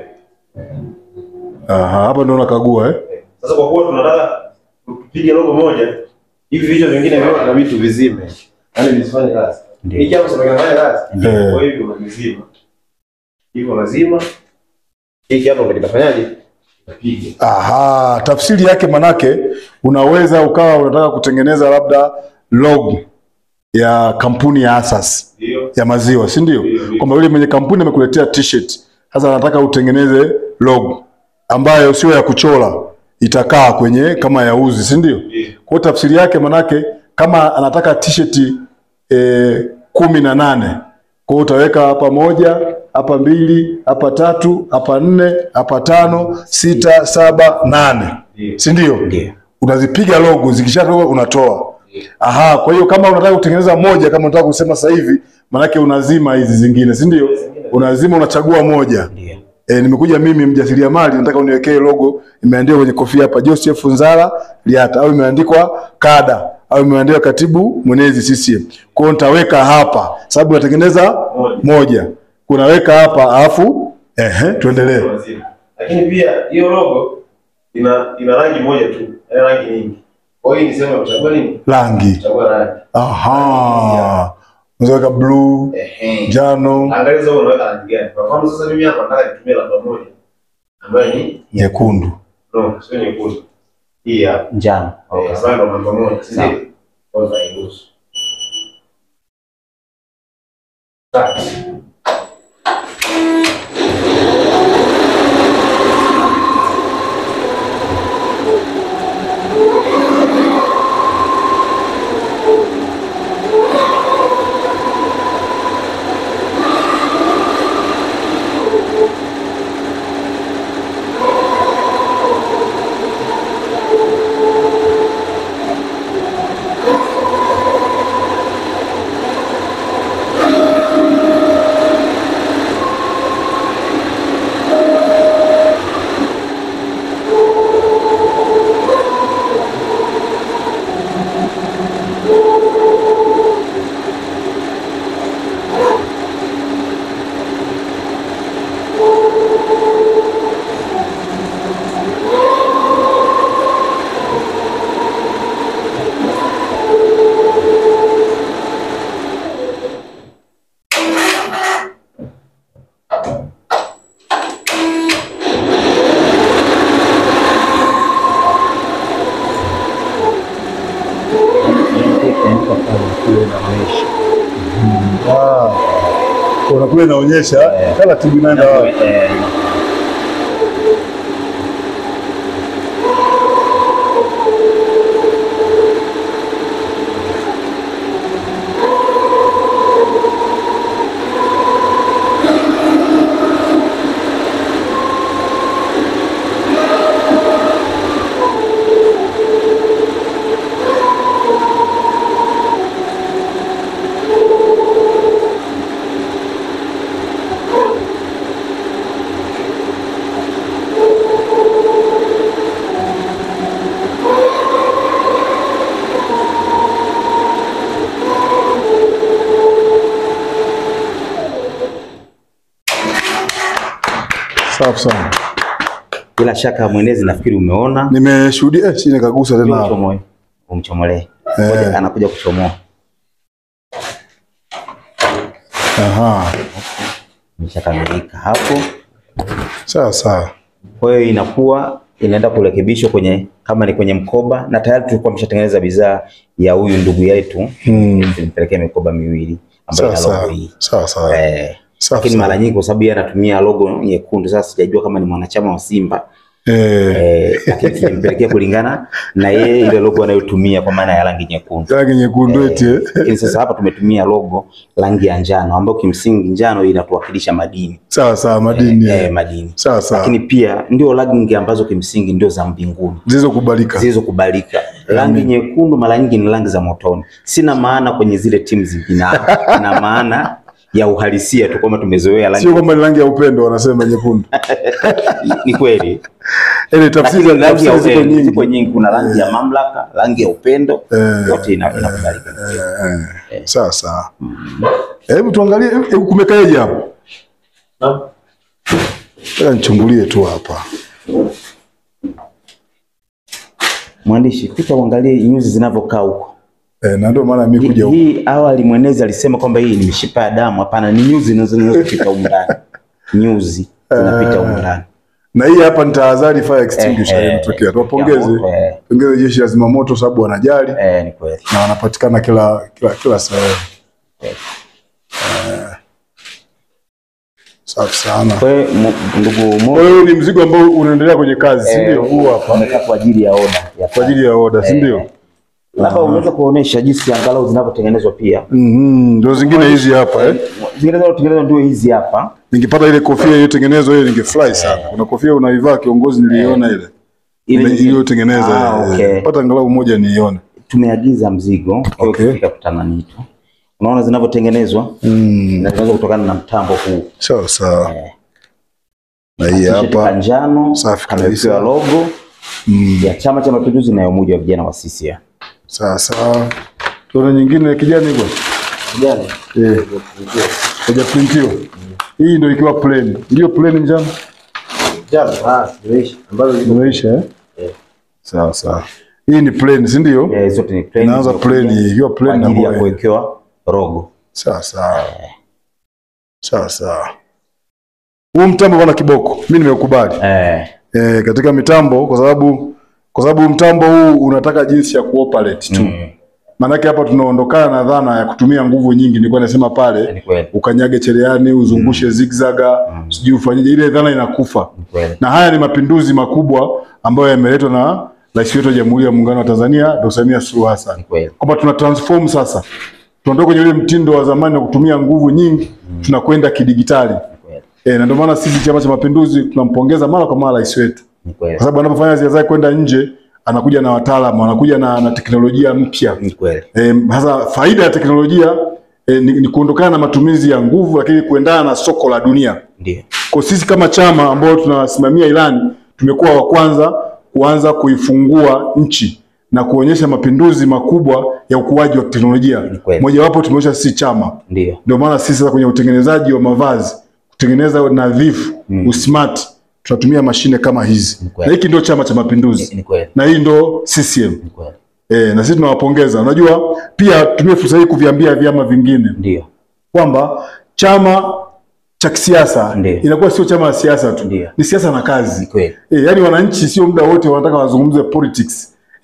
Aha, hapa ndio unakagua eh? Sasa kwa kuwa tunataka tupige logo moja, hivi vichwa vingine vyote inabidi tuvizime, yaani visifanye kazi. Ndio. Hiki hapo sasa kinafanya kazi, Eh. kwa hivyo unavizima, hivyo unazima, hiki hapo ndio kitafanyaje? Kitapiga. Aha, tafsiri yake manake unaweza ukawa unataka kutengeneza labda logo ya kampuni ya Asas Ndio, ya maziwa, si ndio? Ndio, ndio. Kwamba yule mwenye kampuni amekuletea t-shirt, sasa anataka utengeneze logo ambayo sio ya kuchora, itakaa kwenye kama ya uzi, si ndio? ndio, Kwa hiyo tafsiri yake manake kama anataka t-shirt e, kumi na nane kwa hiyo utaweka hapa moja hapa mbili hapa tatu hapa nne hapa tano sita saba nane ndio. si ndio? Ndio. Unazipiga logo zikishatoka unatoa. Aha, kwa hiyo kama unataka kutengeneza moja, kama unataka kusema sasa hivi, manake unazima hizi zingine, si ndio? Unazima, unachagua moja. Ndio. E, nimekuja mimi mjasiriamali, nataka uniwekee logo imeandikwa kwenye kofia hapa Joseph Nzala Liata, au imeandikwa kada au imeandikwa katibu mwenezi CCM. Kwa hiyo nitaweka hapa, sababu natengeneza Moja. moja, kunaweka hapa, alafu ehe, tuendelee. Unazima. Lakini pia hiyo logo ina ina rangi moja tu, ina rangi nyingi. Kwa hiyo ni sehemu ya kuchagua nini? Rangi, Kuchagua rangi. aha, unaweza blue, Ehe. njano, Angalia sasa unaweka rangi gani. Kwa mfano sasa mimi hapa nataka nitumie namba moja ambayo ni nyekundu. no, sio nyekundu. Hii hapa. Njano. Okay. Okay. Ambayo ndo namba moja, si Sawa. ndio? Kwanza iruhusu. Tatu. Ah. Kuna kule inaonyesha kala timu inaenda wapi. Eh, Safi sana. bila shaka mwenezi nafikiri umeona Nimeshuhudia eh, si nikagusa tena hapo. Uchomoe. umchomolee Eh. Ngoja, anakuja kuchomoa Aha. imeshakamilika hapo Sawa sawa. kwa hiyo inakuwa inaenda kurekebishwa kwenye kama ni kwenye mkoba na tayari tulikuwa tumeshatengeneza bidhaa ya huyu ndugu yetu Mm. tulimpelekea mikoba miwili ambayo Sawa ina logo sawa. hii Sawa sawa. eh, Safi lakini sana. mara nyingi kwa sababu yeye anatumia logo nyekundu sasa sijajua kama ni mwanachama wa Simba Eh, eh, lakini tulimpelekea kulingana na yeye ile logo anayotumia kwa maana ya rangi nyekundu rangi nyekundu eti. eh. lakini sasa hapa tumetumia logo rangi ya njano ambayo kimsingi njano inatuwakilisha madini Sawa sawa, madini. eh, eh. madini Sawa sawa. lakini pia ndio rangi ambazo kimsingi ndio za mbinguni Zilizokubalika. zilizokubalika. Rangi nyekundu mara nyingi ni rangi za motoni. Sina maana kwenye zile timu zingine, na maana ya uhalisia tu kwamba tumezoea rangi. Sio kwamba ni rangi ya upendo wanasema nyekundu. Ni kweli, Ile tafsiri lakini rangi ya tafsiri ziko upendo ziko nyingi. nyingi. Kuna rangi ya mamlaka, rangi ya upendo, Eh, yote ina- inakubalika. Eh, Sawa sawa. Hebu tuangalie hebu kumekaeje hapo? Naam. Ngoja nichungulie tu hapa. Mwandishi, pita uangalie nyuzi zinavyokaa huko. Eh, na ndio maana mimi kuja huku. Hii awali mwenezi alisema kwamba hii ni mishipa ya damu. Hapana, ni nyuzi zinazo- zinazopita humu ndani, nyuzi zinapita humu ndani. Na hii hapa ni tahadhari fire extinguisher Eh, eh, inatokea. Tuwapongeze. ya moto, eh. Pongeze jeshi la zimamoto sababu wanajali Eh, ni kweli. na wanapatikana kila kila kila sehemu. Eh. Eh. Safi sana. Kwa hiyo mu- ndugu Mo, Kwa hiyo ni mzigo ambao unaendelea kwenye kazi, si ndio? Huu hapa wamekaa kwa ajili ya oda ya kwa ajili ya oda, si ndio? labda unaweza kuonesha jinsi angalau zinavyotengenezwa pia. Mhm, ndio zingine hizi hapa eh. Zingine zinazotengenezwa ndio hizi hapa. Ningepata ile kofia iliyotengenezwa ile ningefurahi sana. Kuna kofia unaivaa kiongozi, niliiona ile Ile ile nyingine- iliyotengeneza. Ah, eh, okay. Pata angalau moja niione. Tumeagiza mzigo kwa hiyo Okay. ukifika kutana nito. Unaona zinavyotengenezwa Mm. na zinaweza kutokana na mtambo huu. Sawa sawa. Eh. Na hii T-shirt hapa njano Safi kamewekewa kabisa. logo mm. ya Chama cha Mapinduzi na ya Umoja wa Vijana wa CCM. Sawa sawa. Tuone nyingine ya kijani kwa. Vijana Eh. Hajaprintiwa. Hii ndio ikiwa plain. Ndio plain njano. Jana, ah, zimeisha. Ambazo Imeisha eh? Sawa sawa. Hii ni plain, si ndio? eh, zote ni plain. Inaanza plain, ikiwa kwa plain na ajili ya kwa. kuwekewa logo. Sawa sawa. Sawa sawa. Huu mtambo bwana kiboko. Mimi nimeukubali. Eh, Eh, katika mitambo kwa sababu kwa sababu mtambo huu unataka jinsi ya kuoperate tu. mm, Maanake hapa tunaondokana na dhana ya kutumia nguvu nyingi. Nilikuwa nasema pale ni kweli. ukanyage cherehani, uzungushe zigzaga, sijui ufanyeje, ile dhana inakufa. Ni kweli. Na haya ni mapinduzi makubwa ambayo yameletwa na Rais wetu wa Jamhuri ya Muungano wa Tanzania Dr. Samia Suluhu Hassan, Ni kweli. kwamba tuna transform sasa, tuondoke kwenye ule mtindo wa zamani wa kutumia nguvu nyingi, tunakwenda kidigitali. Ni kweli. E, na ndio maana sisi Chama cha Mapinduzi tunampongeza mara kwa mara rais wetu, Ni kweli. kwa sababu anapofanya ziara zake kwenda nje anakuja na wataalamu, anakuja na, na teknolojia mpya. Ni kweli. E, hasa faida ya teknolojia e, ni, ni kuondokana na matumizi ya nguvu, lakini kuendana na soko la dunia. Ndio. Kwa sisi kama chama ambao tunasimamia ilani, tumekuwa wa kwanza kuanza kuifungua nchi na kuonyesha mapinduzi makubwa ya ukuaji wa teknolojia. Ni kweli. Mojawapo tumeonyesha sisi chama, Ndio. ndio maana sisi sasa kwenye utengenezaji wa mavazi, kutengeneza nadhifu, Mm. usmart, tunatumia mashine kama hizi, Ni kweli. na hiki ndio chama cha mapinduzi Ni kweli. na hii ndio CCM. Ni kweli. E, na sisi tunawapongeza. Unajua, pia tumie fursa hii kuviambia vyama vingine Ndio. kwamba chama cha kisiasa Ndiyo. inakuwa sio chama cha siasa tu, Ndiyo. ni siasa na Ni kazi. kweli. E, yaani wananchi sio muda wote wanataka wazungumze politics.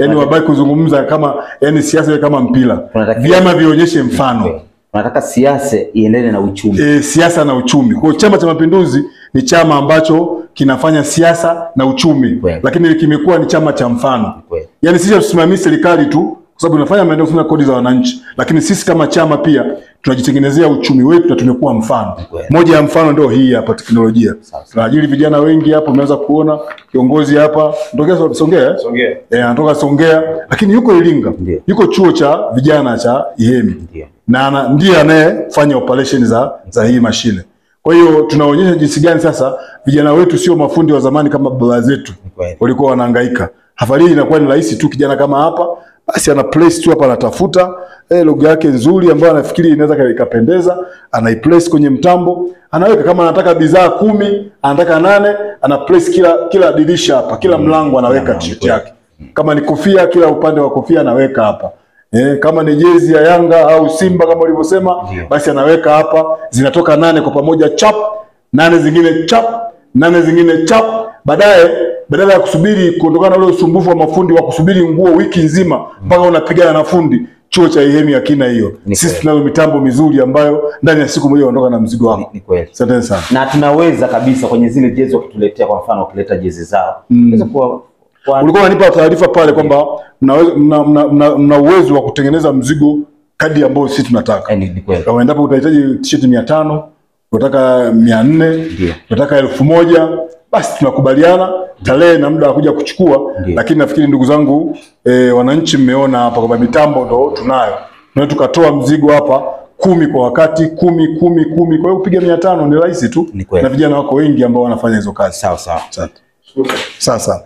yani wabaki kuzungumza kama yani siasa iwe kama mpira, Tunatakiwa- vyama vionyeshe mfano Tunataka siasa iendane na uchumi. e, siasa na uchumi. Kwa hiyo Chama cha Mapinduzi ni chama ambacho kinafanya siasa na uchumi, Kweli. lakini kimekuwa ni chama cha mfano. Kweli. Yaani sisi hatusimamii serikali tu kwa sababu tunafanya maendeleo kusimamia kodi za wananchi, lakini sisi kama chama pia tunajitengenezea uchumi wetu na tumekuwa mfano. Kweli. Moja ya mfano ndio hii hapa teknolojia. Sawa. Tunaajiri vijana wengi hapa, umeweza kuona kiongozi hapa ndokea Songea eh? Songea. Eh, anatoka Songea lakini yuko Iringa. Ndio. Yuko chuo cha vijana cha Ihemi Ndio. na ana- ndiye anayefanya operation za, za hii mashine. Kwa hiyo tunaonyesha jinsi gani sasa vijana wetu sio mafundi wa zamani kama baba zetu Kweli. walikuwa wanahangaika. Safari hii inakuwa ni rahisi tu, kijana kama hapa basi ana place tu hapa, anatafuta eh, lugha yake nzuri ambayo anafikiri inaweza ikapendeza, anaiplace kwenye mtambo, anaweka kama anataka bidhaa kumi, anataka nane, ana place kila kila dirisha hapa, kila mlango anaweka t-shirt yake. Kama ni kofia, kila upande wa kofia anaweka hapa. Eh, kama ni jezi ya Yanga au Simba kama ulivyosema, Ndio. basi anaweka hapa, zinatoka nane kwa pamoja chap, nane zingine chap, nane zingine chap. Baadaye badala ya kusubiri kuondokana na ule usumbufu wa mafundi wa kusubiri nguo wiki nzima mpaka unapigana na fundi, chuo cha Ihemi hakina hiyo. Ni Sisi kweli. tunayo mitambo mizuri ambayo ndani ya siku moja unaondoka na mzigo Ni, wako. ni kweli. Asante sana. Na tunaweza kabisa kwenye zile jezi wakituletea, kwa mfano wakileta jezi zao mm. kuwa kwa Ulikuwa unanipa taarifa pale kwamba mnaweza- mna, mna, mna, mna uwezo wa kutengeneza mzigo kadi ambayo sisi tunataka. Eh, ni, ni kweli. Kama endapo utahitaji t-shirt mia tano unataka mia nne Ndio. unataka elfu moja basi tunakubaliana tarehe na muda wa kuja kuchukua. Ndio. Lakini nafikiri ndugu zangu e, wananchi mmeona hapa kwamba mitambo ndo tunayo, tunaweza tukatoa mzigo hapa kumi kwa wakati kumi kumi kumi. Kwa hiyo kupiga mia tano ni rahisi tu, Ni kweli. na vijana wako wengi ambao wanafanya hizo kazi. Sawa sawa. Asante. Sasa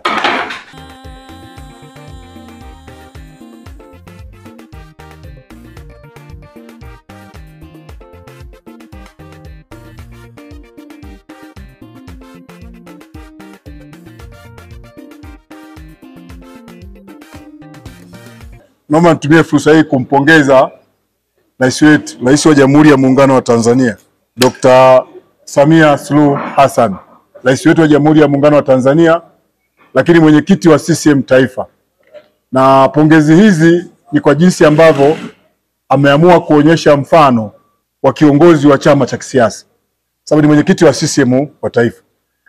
naomba nitumie fursa hii kumpongeza rais wetu, rais wa Jamhuri ya Muungano wa Tanzania Dr. Samia Suluhu Hassan, rais wetu wa Jamhuri ya Muungano wa Tanzania, lakini mwenyekiti wa CCM Taifa. Na pongezi hizi ni kwa jinsi ambavyo ameamua kuonyesha mfano wa kiongozi wa chama cha kisiasa, sababu ni mwenyekiti wa CCM wa taifa,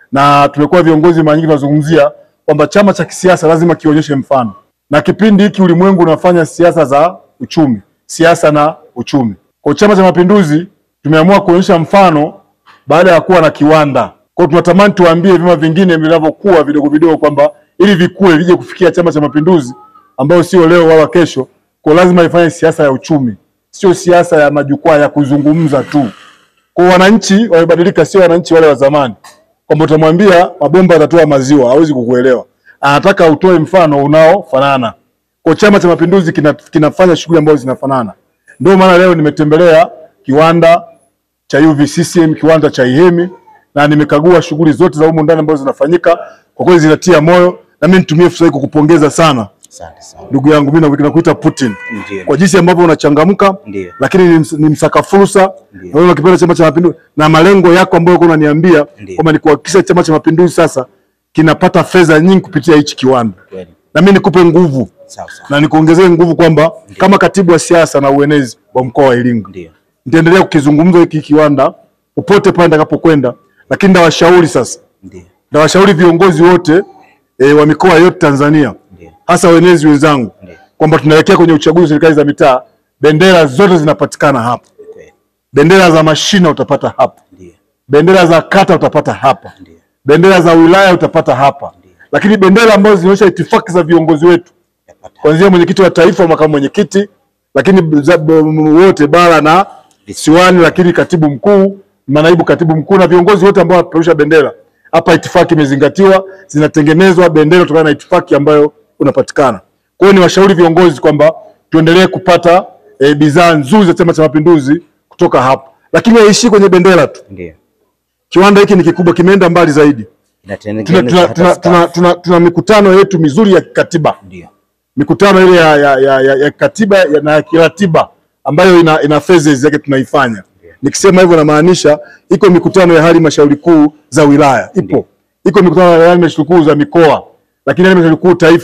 na tumekuwa viongozi mara nyingi tunazungumzia kwamba chama cha kisiasa lazima kionyeshe mfano, na kipindi hiki ulimwengu unafanya siasa za uchumi, siasa na uchumi. Kwa Chama cha Mapinduzi tumeamua kuonyesha mfano baada ya kuwa na kiwanda. Kwa hiyo tunatamani tuwaambie vyama vingine vinavyokuwa vidogo vidogo kwamba ili vikue vije kufikia Chama cha Mapinduzi ambayo sio leo wala kesho, kwa lazima ifanye siasa ya uchumi, sio siasa ya majukwaa ya kuzungumza tu. Kwa wananchi wamebadilika, sio wananchi wale wa zamani, kwamba utamwambia mabomba yatatoa maziwa, hawezi kukuelewa. Anataka utoe mfano unaofanana. Kwa Chama cha Mapinduzi kina, kinafanya shughuli ambazo zinafanana. Ndio maana leo nimetembelea kiwanda cha UVCCM, kiwanda cha Ihemi na nimekagua shughuli zote za humu ndani ambazo zinafanyika. Kwa kweli zinatia moyo, na mimi nitumie fursa hii kukupongeza sana Asante sana. ndugu yangu, mimi nakuita Putin Ndio. kwa jinsi ambavyo unachangamka, Ndio. lakini ni, ms- ni msaka fursa Ndio. na wewe unakipenda Chama cha Mapinduzi na malengo yako ambayo uko unaniambia Ndio. kwamba ni kuhakikisha Chama cha Mapinduzi sasa kinapata fedha nyingi kupitia hichi kiwanda, Kweli. na mimi nikupe nguvu Sawa sawa. na nikuongezee nguvu kwamba kama katibu wa siasa na uenezi wa mkoa wa Iringa Ndio. nitaendelea kukizungumza hiki kiwanda popote pale nitakapokwenda, lakini ndawashauri sasa, Ndio. ndawashauri viongozi wote e, wa mikoa yote Tanzania Ndio. hasa wenezi wenzangu Ndio. kwamba tunaelekea kwenye uchaguzi wa serikali za mitaa, bendera zote zinapatikana hapa. Kweli. Bendera za mashina utapata hapa, Ndio. bendera za kata utapata hapa, Ndio. bendera za wilaya utapata hapa, lakini bendera ambazo zinaonyesha itifaki za viongozi wetu Yapata. kuanzia mwenyekiti wa taifa, makamu mwenyekiti, lakini za- b- m- wote bara na visiwani, lakini katibu mkuu, manaibu katibu mkuu na viongozi wote ambao wanapeperusha bendera hapa, itifaki imezingatiwa, zinatengenezwa bendera kutokana na itifaki ambayo unapatikana. Kwa hiyo ni washauri viongozi kwamba tuendelee kupata e, bidhaa nzuri za Chama cha Mapinduzi kutoka hapa, lakini haiishii kwenye bendera tu. Ndio. Kiwanda hiki ni kikubwa, kimeenda mbali zaidi. Tuna, Inatengeneza tuna, hata tuna, staff. tuna, tuna, tuna mikutano yetu mizuri ya kikatiba Ndio. mikutano ile ya, ya, ya, ya, ya katiba ya, na ya kiratiba ambayo ina, ina phases yake tunaifanya. Nikisema hivyo namaanisha iko mikutano ya halmashauri kuu za wilaya ipo, iko mikutano ya halmashauri kuu za mikoa, lakini halmashauri kuu taifa.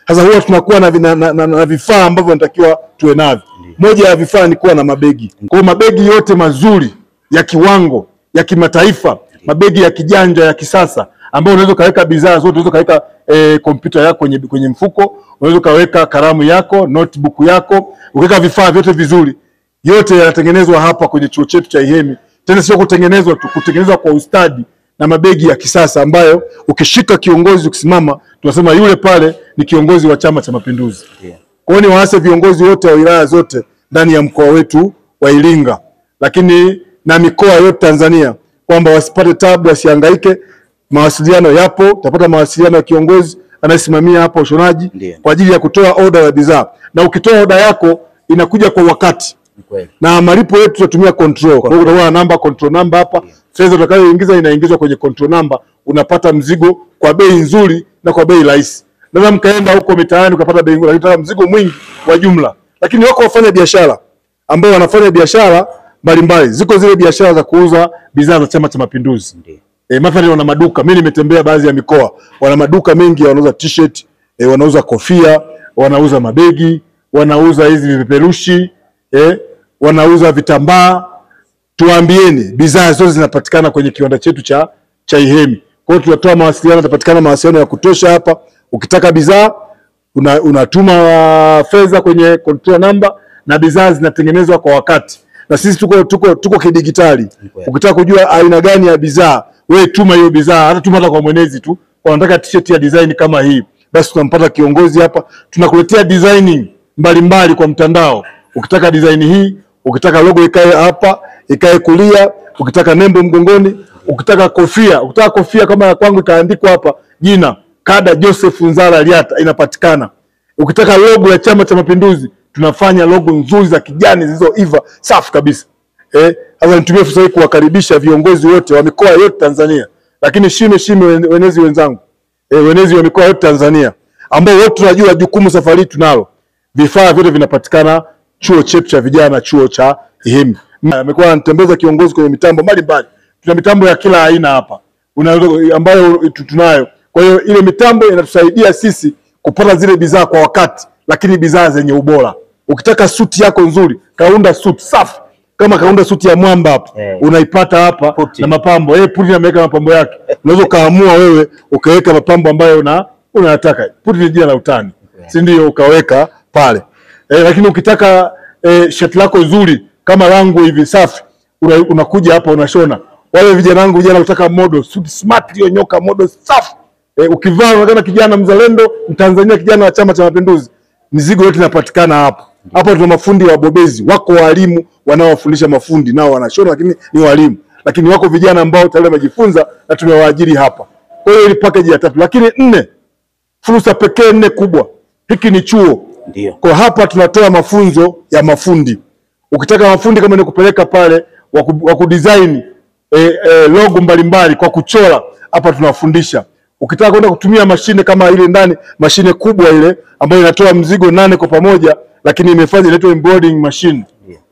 Sasa huwa tunakuwa na, na, na, na, na vifaa ambavyo natakiwa tuwe navyo. Moja ya vifaa ni kuwa na mabegi. Kwa hiyo mabegi yote mazuri ya kiwango ya kimataifa, mabegi ya kijanja ya kisasa ambayo unaweza ukaweka bidhaa zote, unaweza ukaweka eh, kompyuta yako kwenye, kwenye mfuko, unaweza ukaweka kalamu yako, notebook yako, ukaweka vifaa vyote vizuri. Yote yanatengenezwa hapa kwenye chuo chetu cha Ihemi. Tena sio kutengenezwa tu, kutengenezwa kwa ustadi na mabegi ya kisasa ambayo ukishika kiongozi ukisimama, tunasema yule pale ni kiongozi wa Chama cha Mapinduzi. Kwa hiyo niwaase viongozi wote wa wilaya zote ndani ya mkoa wetu wa Iringa, lakini na mikoa yote Tanzania kwamba wasipate tabu, wasihangaike. Mawasiliano yapo, utapata mawasiliano ya kiongozi anayesimamia hapa ushonaji Ndiyo. kwa ajili ya kutoa oda ya bidhaa, na ukitoa oda yako inakuja kwa wakati Ni kweli. na malipo yetu tutatumia control. Kwa hiyo utakuwa na namba control number hapa, fedha utakayoingiza inaingizwa kwenye control number, unapata mzigo kwa bei nzuri na kwa bei rahisi. Naweza mkaenda huko mitaani ukapata bei nzuri, lakini mzigo mwingi wa jumla. Lakini wako wafanya biashara ambao wanafanya biashara mbalimbali, ziko zile biashara za kuuza bidhaa za Chama cha Mapinduzi. Ndiyo. E, mathalan wana maduka, mimi nimetembea baadhi ya mikoa, wana maduka mengi wanauza t-shirt, e, wanauza kofia, wanauza mabegi, wanauza hizi vipeperushi, e, wanauza vitambaa. Tuwaambieni bidhaa zote zinapatikana kwenye kiwanda chetu cha cha Ihemi. Kwa hiyo tunatoa mawasiliano, yatapatikana mawasiliano ya kutosha hapa. Ukitaka bidhaa una, unatuma fedha kwenye control number na bidhaa zinatengenezwa kwa wakati, na sisi tuko tuko tuko kidigitali. kweli. Ukitaka kujua aina gani ya bidhaa, wewe tuma hiyo bidhaa, hata tuma hata kwa mwenezi tu, kwa nataka t-shirt ya design kama hii, basi tunampata kiongozi hapa, tunakuletea designing mbalimbali kwa mtandao. Ukitaka design hii, ukitaka logo ikae hapa, ikae kulia, ukitaka nembo mgongoni, ukitaka kofia, ukitaka kofia kama ya kwangu ikaandikwa hapa jina Kada Joseph Nzala Liata inapatikana. Ukitaka logo ya Chama cha Mapinduzi, tunafanya logo nzuri za kijani zilizoiva safi kabisa. Eh, sasa nitumie fursa hii kuwakaribisha viongozi wote wa mikoa yote Tanzania, lakini shime shime wen- wenezi wenzangu, eh, wenezi wa mikoa yote Tanzania ambao wote tunajua jukumu safari hii tunalo. Vifaa vyote vinapatikana chuo chetu cha vijana, chuo cha Ihemi. Amekuwa anatembeza kiongozi kwenye mitambo mbalimbali, tuna mitambo ya kila aina hapa Una, ambayo tu- tunayo. Kwa hiyo ile mitambo inatusaidia sisi kupata zile bidhaa kwa wakati, lakini bidhaa zenye ubora. Ukitaka suti yako nzuri, kaunda suti safi kama kaunda suti ya mwamba hapa Eh. unaipata hapa Puti. na mapambo eh, Putin ameweka mapambo yake. Unaweza ukaamua wewe ukaweka mapambo ambayo una unayataka. Putin ni jina la utani, si ndio? Ukaweka pale eh, lakini ukitaka eh, shati lako nzuri kama langu hivi safi, una, unakuja hapa unashona. Wale vijana wangu vijana kutaka modo suit smart iliyonyoka modo safi eh, ukivaa unaonekana kijana mzalendo Mtanzania, kijana wa Chama cha Mapinduzi. Mizigo yote inapatikana hapa. Hapa tuna mafundi wabobezi, wako walimu wanaowafundisha mafundi, nao wanashona, lakini ni walimu, lakini wako vijana ambao tayari wamejifunza na tumewaajiri hapa. Kwa hiyo ili package ya tatu, lakini nne, fursa pekee nne kubwa. Hiki ni chuo Ndio. kwa hapa tunatoa mafunzo ya mafundi. Ukitaka mafundi kama ni kupeleka pale wa ku- wa kudesign eh, eh, logo mbalimbali kwa kuchora, hapa tunawafundisha. Ukitaka kwenda kutumia mashine kama ile ndani, mashine kubwa ile ambayo inatoa mzigo nane kwa pamoja, lakini imefanya inaitwa embroidering machine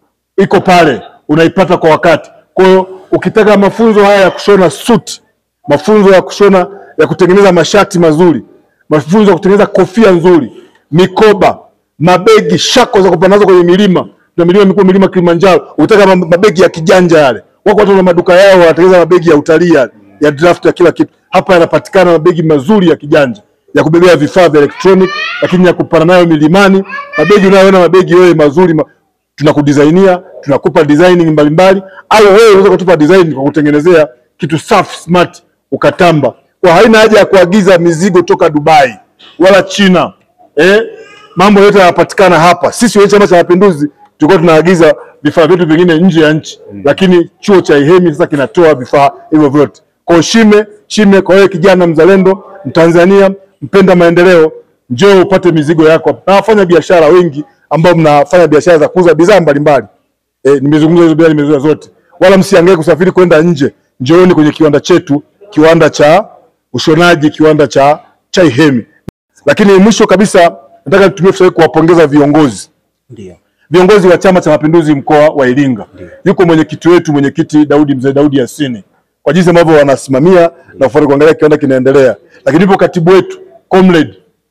iko pale, unaipata kwa wakati. Kwa hiyo ukitaka mafunzo haya ya kushona suit, mafunzo ya kushona ya kutengeneza mashati mazuri, mafunzo ya kutengeneza kofia nzuri, mikoba, mabegi, shako za kupanda nazo kwenye milima na milima mikuu, milima Kilimanjaro. Ukitaka ma- mabegi ya kijanja yale, wako watu na maduka yao wanatengeneza mabegi ya utalii yale, ya draft ya kila kitu. Hapa yanapatikana mabegi mazuri ya kijanja ya kubebea vifaa vya electronic, lakini ya kupanda nayo milimani. Mabegi unayoona mabegi wewe mazuri ma tunakudisainia tunakupa designing mbalimbali, au wewe unaweza kutupa design kwa kutengenezea kitu safi smart ukatamba. Kwa haina haja ya kuagiza mizigo toka Dubai wala China eh, mambo yote yanapatikana hapa. Sisi wenyewe Chama cha Mapinduzi tulikuwa tunaagiza vifaa vyetu vingine nje ya nchi, lakini chuo cha Ihemi sasa kinatoa vifaa hivyo vyote. Kwa hiyo shime shime, kwa wewe kijana mzalendo, Mtanzania mpenda maendeleo, njoo upate mizigo yako na wafanya biashara wengi ambao mnafanya biashara za kuuza bidhaa mbalimbali. E, nimezungumza hizo bidhaa nimezungumza zote, wala msiangae kusafiri kwenda nje. Njooni kwenye kiwanda chetu, kiwanda cha ushonaji, kiwanda cha cha Ihemi. Lakini mwisho kabisa, nataka nitumie fursa hii kuwapongeza viongozi Ndio. viongozi wa Chama cha Mapinduzi mkoa wa Iringa. Yuko mwenyekiti wetu mwenyekiti Daudi mzee Daudi Yasini kwa jinsi ambavyo wanasimamia na kufuata kuangalia kiwanda kinaendelea, lakini yupo katibu wetu comrade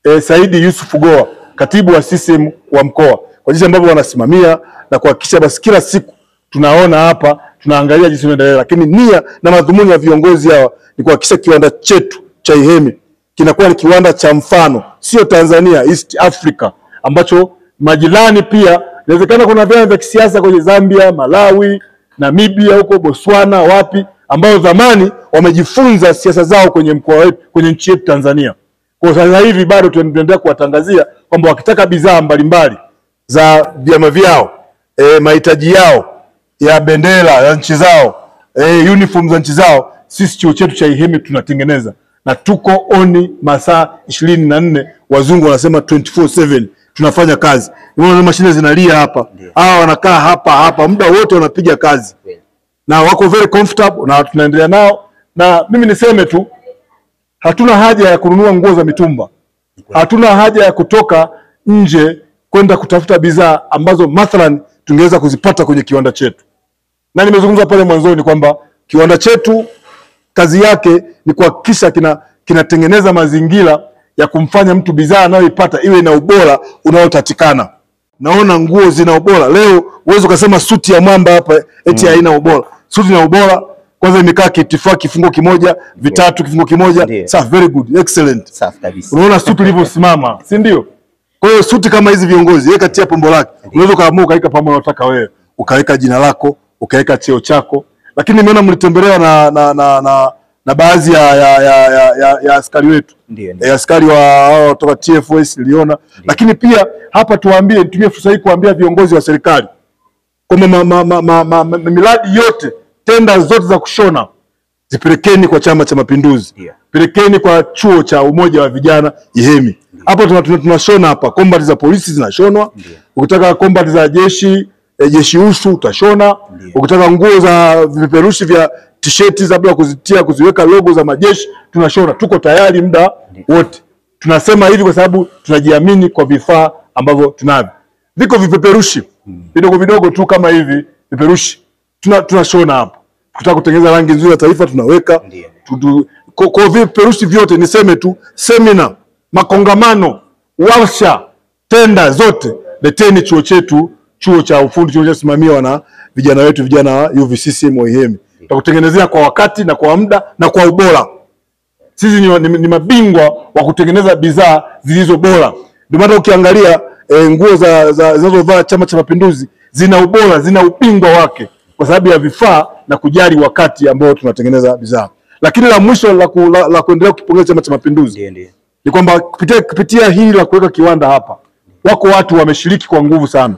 e, Saidi Yusuf Goa, katibu wa CCM wa mkoa, kwa jinsi ambavyo wanasimamia na kuhakikisha basi kila siku tunaona hapa, tunaangalia jinsi inaendelea, lakini nia na madhumuni ya viongozi hawa ni kuhakikisha kiwanda chetu cha Ihemi kinakuwa ni kiwanda cha mfano, sio Tanzania, East Africa, ambacho majirani pia, inawezekana kuna vyama vya kisiasa kwenye Zambia, Malawi, Namibia, huko Botswana, wapi, ambao zamani wamejifunza siasa zao kwenye mkoa wetu, kwenye nchi yetu Tanzania. Kwa sasa hivi bado tunaendelea kuwatangazia kwamba wakitaka bidhaa mbalimbali za vyama vyao e, mahitaji yao ya bendera ya nchi zao e, uniform za nchi zao, sisi chuo chetu cha Ihemi tunatengeneza na tuko oni masaa ishirini na nne, wazungu wanasema 24/7 tunafanya kazi. Unaona mashine zinalia hapa, hawa wanakaa hapa hapa muda wote wanapiga kazi na wako very comfortable na tunaendelea nao, na mimi niseme tu hatuna haja ya kununua nguo za mitumba, hatuna haja ya kutoka nje kwenda kutafuta bidhaa ambazo mathalan tungeweza kuzipata kwenye kiwanda chetu. Na nimezungumza pale mwanzoni kwamba kiwanda chetu kazi yake ni kuhakikisha kina kinatengeneza mazingira ya kumfanya mtu bidhaa anayoipata iwe na ubora unaotatikana. Naona nguo zina ubora leo, uweze ukasema suti ya mwamba hapa eti haina ubora. Suti na ubora, kwanza imekaa kitifua kifungo kimoja, vitatu kifungo kimoja. Ndiyo. Safi, very good, excellent. Safi kabisa. Unaona suti ilivyosimama, si ndio? Kwa hiyo suti kama hizi viongozi, weka tia pombo lake. Unaweza ukaamua ukaweka pombo unataka wewe, ukaweka jina lako, ukaweka cheo chako. Lakini nimeona mlitembelewa na na na, na, na baadhi ya, ya, ya, ya, ya, ya askari wetu Ndio, ndio. e, askari wa hao kutoka TFS niliona. Lakini pia hapa tuwaambie, nitumie fursa hii kuambia viongozi wa serikali kwamba ma, ma, ma, ma, ma, ma, miradi yote, tenda zote za kushona zipelekeni kwa Chama cha Mapinduzi, Ndio. pelekeni kwa chuo cha umoja wa vijana Ihemi. Hapa tuna- tuna- tunashona hapa combat za polisi zinashonwa. Ukitaka combat za jeshi eh, jeshi usu utashona. Ukitaka nguo za vipeperushi vya tisheti za bila kuzitia kuziweka logo za majeshi tunashona. Tuko tayari muda wote. Tunasema hivi kwa sababu tunajiamini kwa vifaa ambavyo tunavyo. Viko vipeperushi vidogo vidogo tu kama hivi vipeperushi tuna tunashona hapa. Tukitaka kutengeneza rangi nzuri ya taifa tunaweka Ndio. tu- tu- kwa, kwa vipeperushi vyote niseme tu semina, makongamano, warsha, tenda zote leteni chuo chetu, chuo cha ufundi kinachosimamiwa na vijana wetu, vijana wa UVCCM wa Ihemi. Tutakutengenezea kwa wakati na kwa muda na kwa ubora. Sisi ni, ni, ni mabingwa wa kutengeneza bidhaa zilizo bora. Ndio maana ukiangalia e, nguo za za- zinazovaa Chama cha Mapinduzi zina ubora, zina ubingwa wake kwa sababu ya vifaa na kujali wakati ambao tunatengeneza bidhaa. Lakini la mwisho la, ku, la, la kuendelea kukipongeza Chama cha Mapinduzi Ndio, ndio. ni kwamba kupitia, kupitia hili la kuweka kiwanda hapa, wako watu wameshiriki kwa nguvu sana.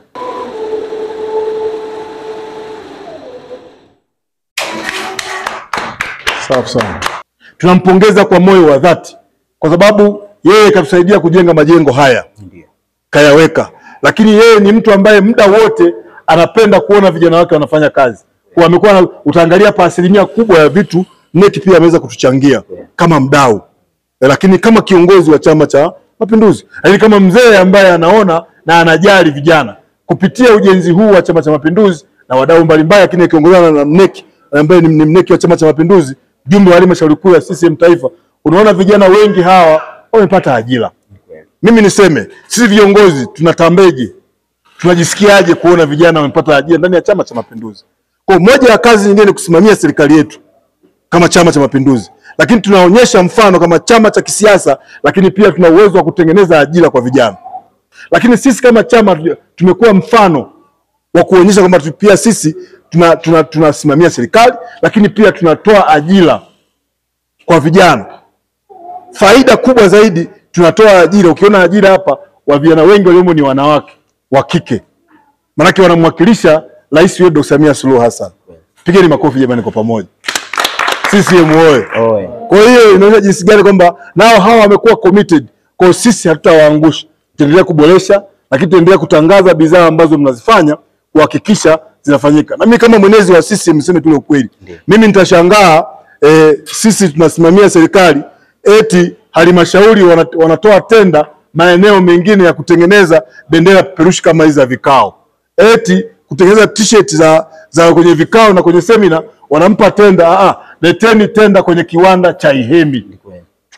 Safi sana, tunampongeza kwa moyo wa dhati, kwa sababu yeye katusaidia kujenga majengo haya Ndio. kayaweka, lakini yeye ni mtu ambaye muda wote anapenda kuona vijana wake wanafanya kazi. Kwa amekuwa na- utaangalia pa asilimia kubwa ya vitu NEC pia ameweza kutuchangia kama mdau Eh, lakini kama kiongozi wa Chama cha Mapinduzi, lakini kama mzee ambaye anaona na anajali vijana kupitia ujenzi huu wa Chama cha Mapinduzi na wadau mbalimbali, lakini akiongozana na NEC ambaye ni ni mneki wa Chama cha Mapinduzi, jumbe wa halmashauri kuu ya CCM taifa, unaona vijana wengi hawa wamepata ajira. Mimi niseme sisi viongozi tunatambeje, tunajisikiaje kuona vijana wamepata ajira ndani ya Chama cha Mapinduzi? Kwa moja ya kazi nyingine ni kusimamia serikali yetu kama Chama cha Mapinduzi, lakini tunaonyesha mfano kama chama cha kisiasa, lakini pia tuna uwezo wa kutengeneza ajira kwa vijana. Lakini sisi kama chama tu- tumekuwa mfano wa kuonyesha kwamba tu- pia sisi tuna, tuna, tunasimamia serikali, lakini pia tunatoa ajira kwa vijana. Faida kubwa zaidi, tunatoa ajira. Ukiona ajira hapa, wa vijana wengi waliomo ni wanawake wa kike, maanake wanamwakilisha rais wetu Dr. Samia Suluhu Hassan. Pigeni makofi jamani kwa pamoja. CCM oye! Oe. Kwa hiyo inaonyesha jinsi gani kwamba nao hawa wamekuwa committed. Kwa hiyo sisi hatutawaangusha, tutaendelea kuboresha, lakini tutaendelea kutangaza bidhaa ambazo mnazifanya kuhakikisha zinafanyika. Na mimi kama mwenezi wa sisi mseme tu ukweli, mimi nitashangaa eh, sisi tunasimamia serikali eti halmashauri wana- wanatoa tenda maeneo mengine ya kutengeneza bendera peperushi kama hizi za vikao, eti kutengeneza t-shirt za, za kwenye vikao na kwenye semina wanampa tenda. Ah, ah, leteni tenda kwenye kiwanda cha Ihemi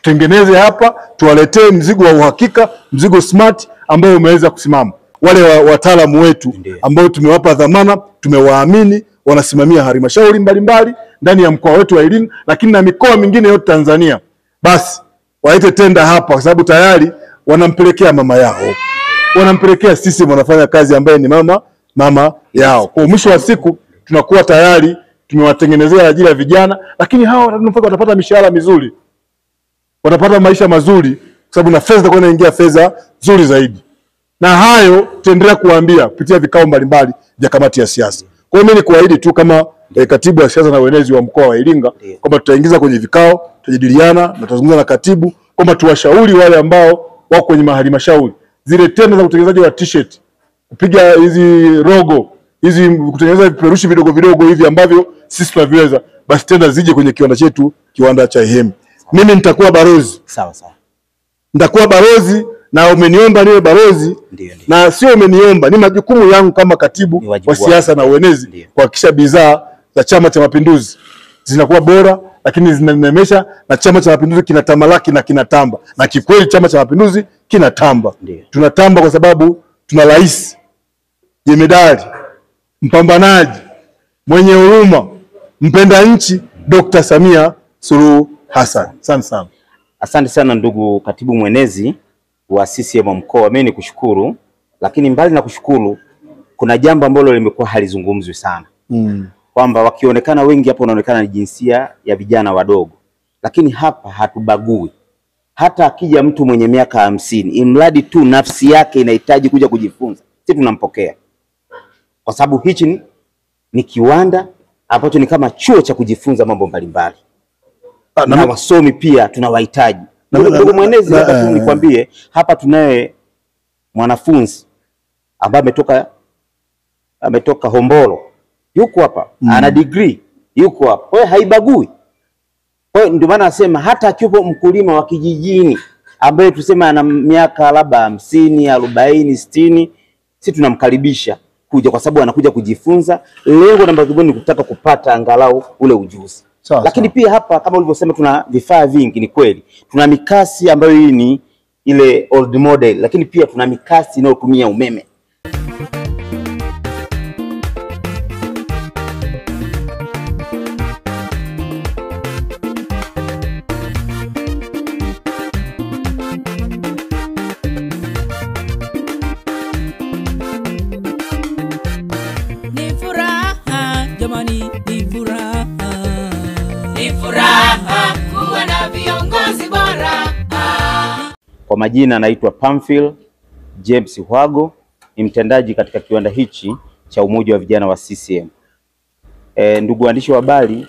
tutengeneze hapa, tuwaletee mzigo wa uhakika, mzigo smart ambao umeweza kusimama. Wale wa- wataalamu wetu Ndiyo. ambao tumewapa dhamana, tumewaamini, wanasimamia halmashauri mbalimbali ndani ya mkoa wetu wa Iringa, lakini na mikoa mingine yote Tanzania, basi waite tenda hapa, kwa sababu tayari wanampelekea mama yao, wanampelekea sisi wanafanya kazi ambaye ni mama mama yao. Kwa mwisho wa siku tunakuwa tayari tumewatengenezea ajira ya vijana, lakini hawa watanufaika, watapata mishahara mizuri, watapata maisha mazuri, kwa sababu na fedha itakuwa inaingia fedha nzuri zaidi na hayo tutaendelea kuwaambia kupitia vikao mbalimbali vya kamati ya siasa. Kwa hiyo mimi ni kuahidi tu kama eh, katibu wa siasa na uenezi wa mkoa wa Iringa Ndiyo. kwamba tutaingiza kwenye vikao, tutajadiliana na tutazungumza na katibu kwamba tuwashauri wale ambao wako kwenye mahalmashauri zile tenda za utengenezaji wa t-shirt, kupiga hizi rogo hizi, kutengeneza vipeperushi vidogo vidogo hivi ambavyo sisi tunaviweza, basi tenda zije kwenye kiwanda chetu, kiwanda cha Ihemi. Mimi nitakuwa balozi Sawa sawa, nitakuwa balozi na umeniomba niwe balozi Ndiyo, ndiyo. na sio umeniomba, ni majukumu yangu kama katibu Ni wajibu wa siasa na uenezi Ndiyo. kuhakikisha bidhaa za Chama cha Mapinduzi zinakuwa bora, lakini zinanemesha na Chama cha Mapinduzi kinatamalaki na kinatamba, na kikweli Chama cha Mapinduzi kinatamba. Ndiyo. Tunatamba kwa sababu tuna rais jemedari, mpambanaji, mwenye huruma, mpenda nchi, Dr. Samia Suluhu Hassan. Asante sana. Asante sana ndugu katibu mwenezi wa CCM mkoa, mimi ni kushukuru, lakini mbali na kushukuru, kuna jambo ambalo limekuwa halizungumzwi sana Mm. kwamba wakionekana wengi hapa wanaonekana ni jinsia ya vijana wadogo, lakini hapa hatubagui. Hata akija mtu mwenye miaka hamsini, imradi tu nafsi yake inahitaji kuja kujifunza, sisi tunampokea, kwa sababu hichi ni, ni kiwanda ambacho ni kama chuo cha kujifunza mambo mbalimbali Ah, na, na- wasomi pia tunawahitaji. Na- Ndugu na- ndugu na- mwenezi, na- labda tu eh. nikwambie hapa tunaye mwanafunzi ambaye ametoka ametoka Hombolo, yuko hapa ana degree, yuko hapa. Kwa hiyo haibagui. Kwa hiyo ndio maana nasema hata akiwepo mkulima wa kijijini ambaye tuseme ana miaka labda hamsini, arobaini, sitini, si tunamkaribisha kuja kwa sababu anakuja kujifunza. Lengo namba moja ni kutaka kupata angalau ule ujuzi. Sawa, Lakini sawa. pia hapa kama ulivyosema, tuna vifaa vingi, ni kweli. Tuna mikasi ambayo hii ni ile old model, lakini pia tuna mikasi inayotumia umeme. Ni furaha jamani, ni furaha. Ni furaha kuwa na viongozi bora. Kwa majina anaitwa Pamphil James Hwago, ni mtendaji katika kiwanda hichi cha Umoja wa Vijana wa CCM. E, ndugu waandishi wa habari,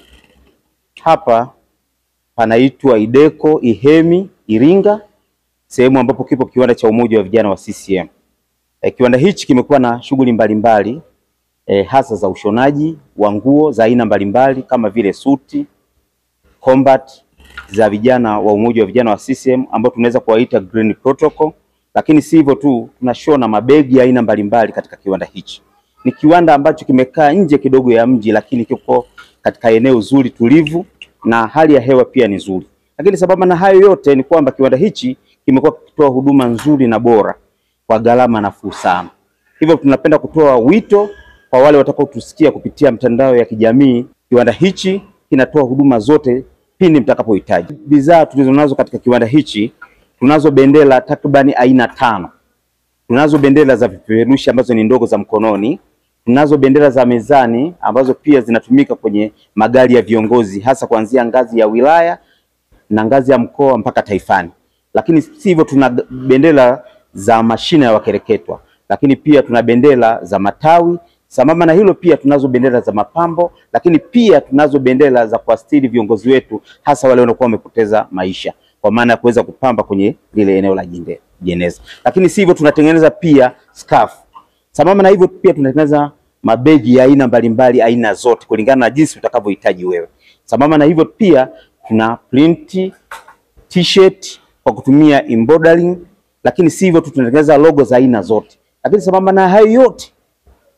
hapa panaitwa Ideko Ihemi Iringa, sehemu ambapo kipo kiwanda cha Umoja wa Vijana wa CCM. E, kiwanda hichi kimekuwa na shughuli mbalimbali e, hasa za ushonaji wa nguo za aina mbalimbali kama vile suti, combat za vijana wa umoja wa vijana wa CCM ambao tunaweza kuwaita Green Protocol, lakini si hivyo tu, tunashona mabegi ya aina mbalimbali katika kiwanda hichi. Ni kiwanda ambacho kimekaa nje kidogo ya mji, lakini kiko katika eneo zuri tulivu na hali ya hewa pia ni nzuri. Lakini sababu na hayo yote ni kwamba kiwanda hichi kimekuwa kikitoa huduma nzuri na bora kwa gharama nafuu sana. Hivyo tunapenda kutoa wito kwa wale watakaotusikia kupitia mtandao ya kijamii. Kiwanda hichi kinatoa huduma zote pindi mtakapohitaji. Bidhaa tulizonazo katika kiwanda hichi, tunazo bendera takribani aina tano. Tunazo bendera za vipeperushi ambazo ni ndogo za mkononi, tunazo bendera za mezani ambazo pia zinatumika kwenye magari ya viongozi, hasa kuanzia ngazi ya wilaya na ngazi ya mkoa mpaka taifani. Lakini si hivyo, tuna bendera za mashina ya wakereketwa, lakini pia tuna bendera za matawi. Sambamba na hilo, pia tunazo bendera za mapambo, lakini pia tunazo bendera za kuastiri viongozi wetu, hasa wale wanaokuwa wamepoteza maisha, kwa maana ya kuweza kupamba kwenye lile eneo la jinde- jeneza. Lakini si hivyo, tunatengeneza pia scarf. Sambamba na hivyo, pia tunatengeneza mabegi ya aina mbalimbali, aina zote kulingana na jinsi utakavyohitaji wewe. Sambamba na hivyo, pia tuna print t-shirt kwa kutumia embroidering, lakini si hivyo tu, tunatengeneza logo za aina zote. Lakini sambamba na hayo yote,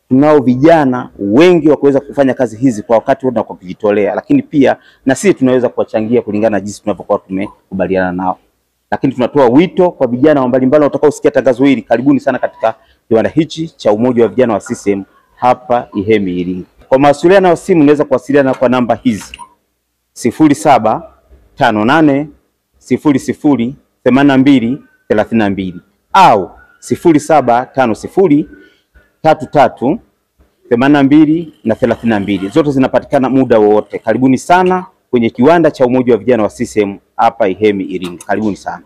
tunao vijana wengi wa kuweza kufanya kazi hizi kwa wakati wote na kwa kujitolea, lakini pia na sisi tunaweza kuwachangia kulingana na jinsi tunavyokuwa tumekubaliana nao. Lakini tunatoa wito kwa vijana mbalimbali watakaosikia tangazo hili, karibuni sana katika kiwanda hichi cha Umoja wa Vijana wa CCM hapa Ihemi Iringa. Kwa mawasiliano ya simu unaweza kuwasiliana kwa namba hizi sifuri saba tano nane sifuri sifuri themanini na mbili thelathini na mbili au sifuri saba tano sifuri tatu tatu themanini na mbili na thelathini na mbili. Zote zinapatikana muda wowote. Karibuni sana kwenye kiwanda cha Umoja wa Vijana wa CCM hapa Ihemi Iringa. Karibuni sana.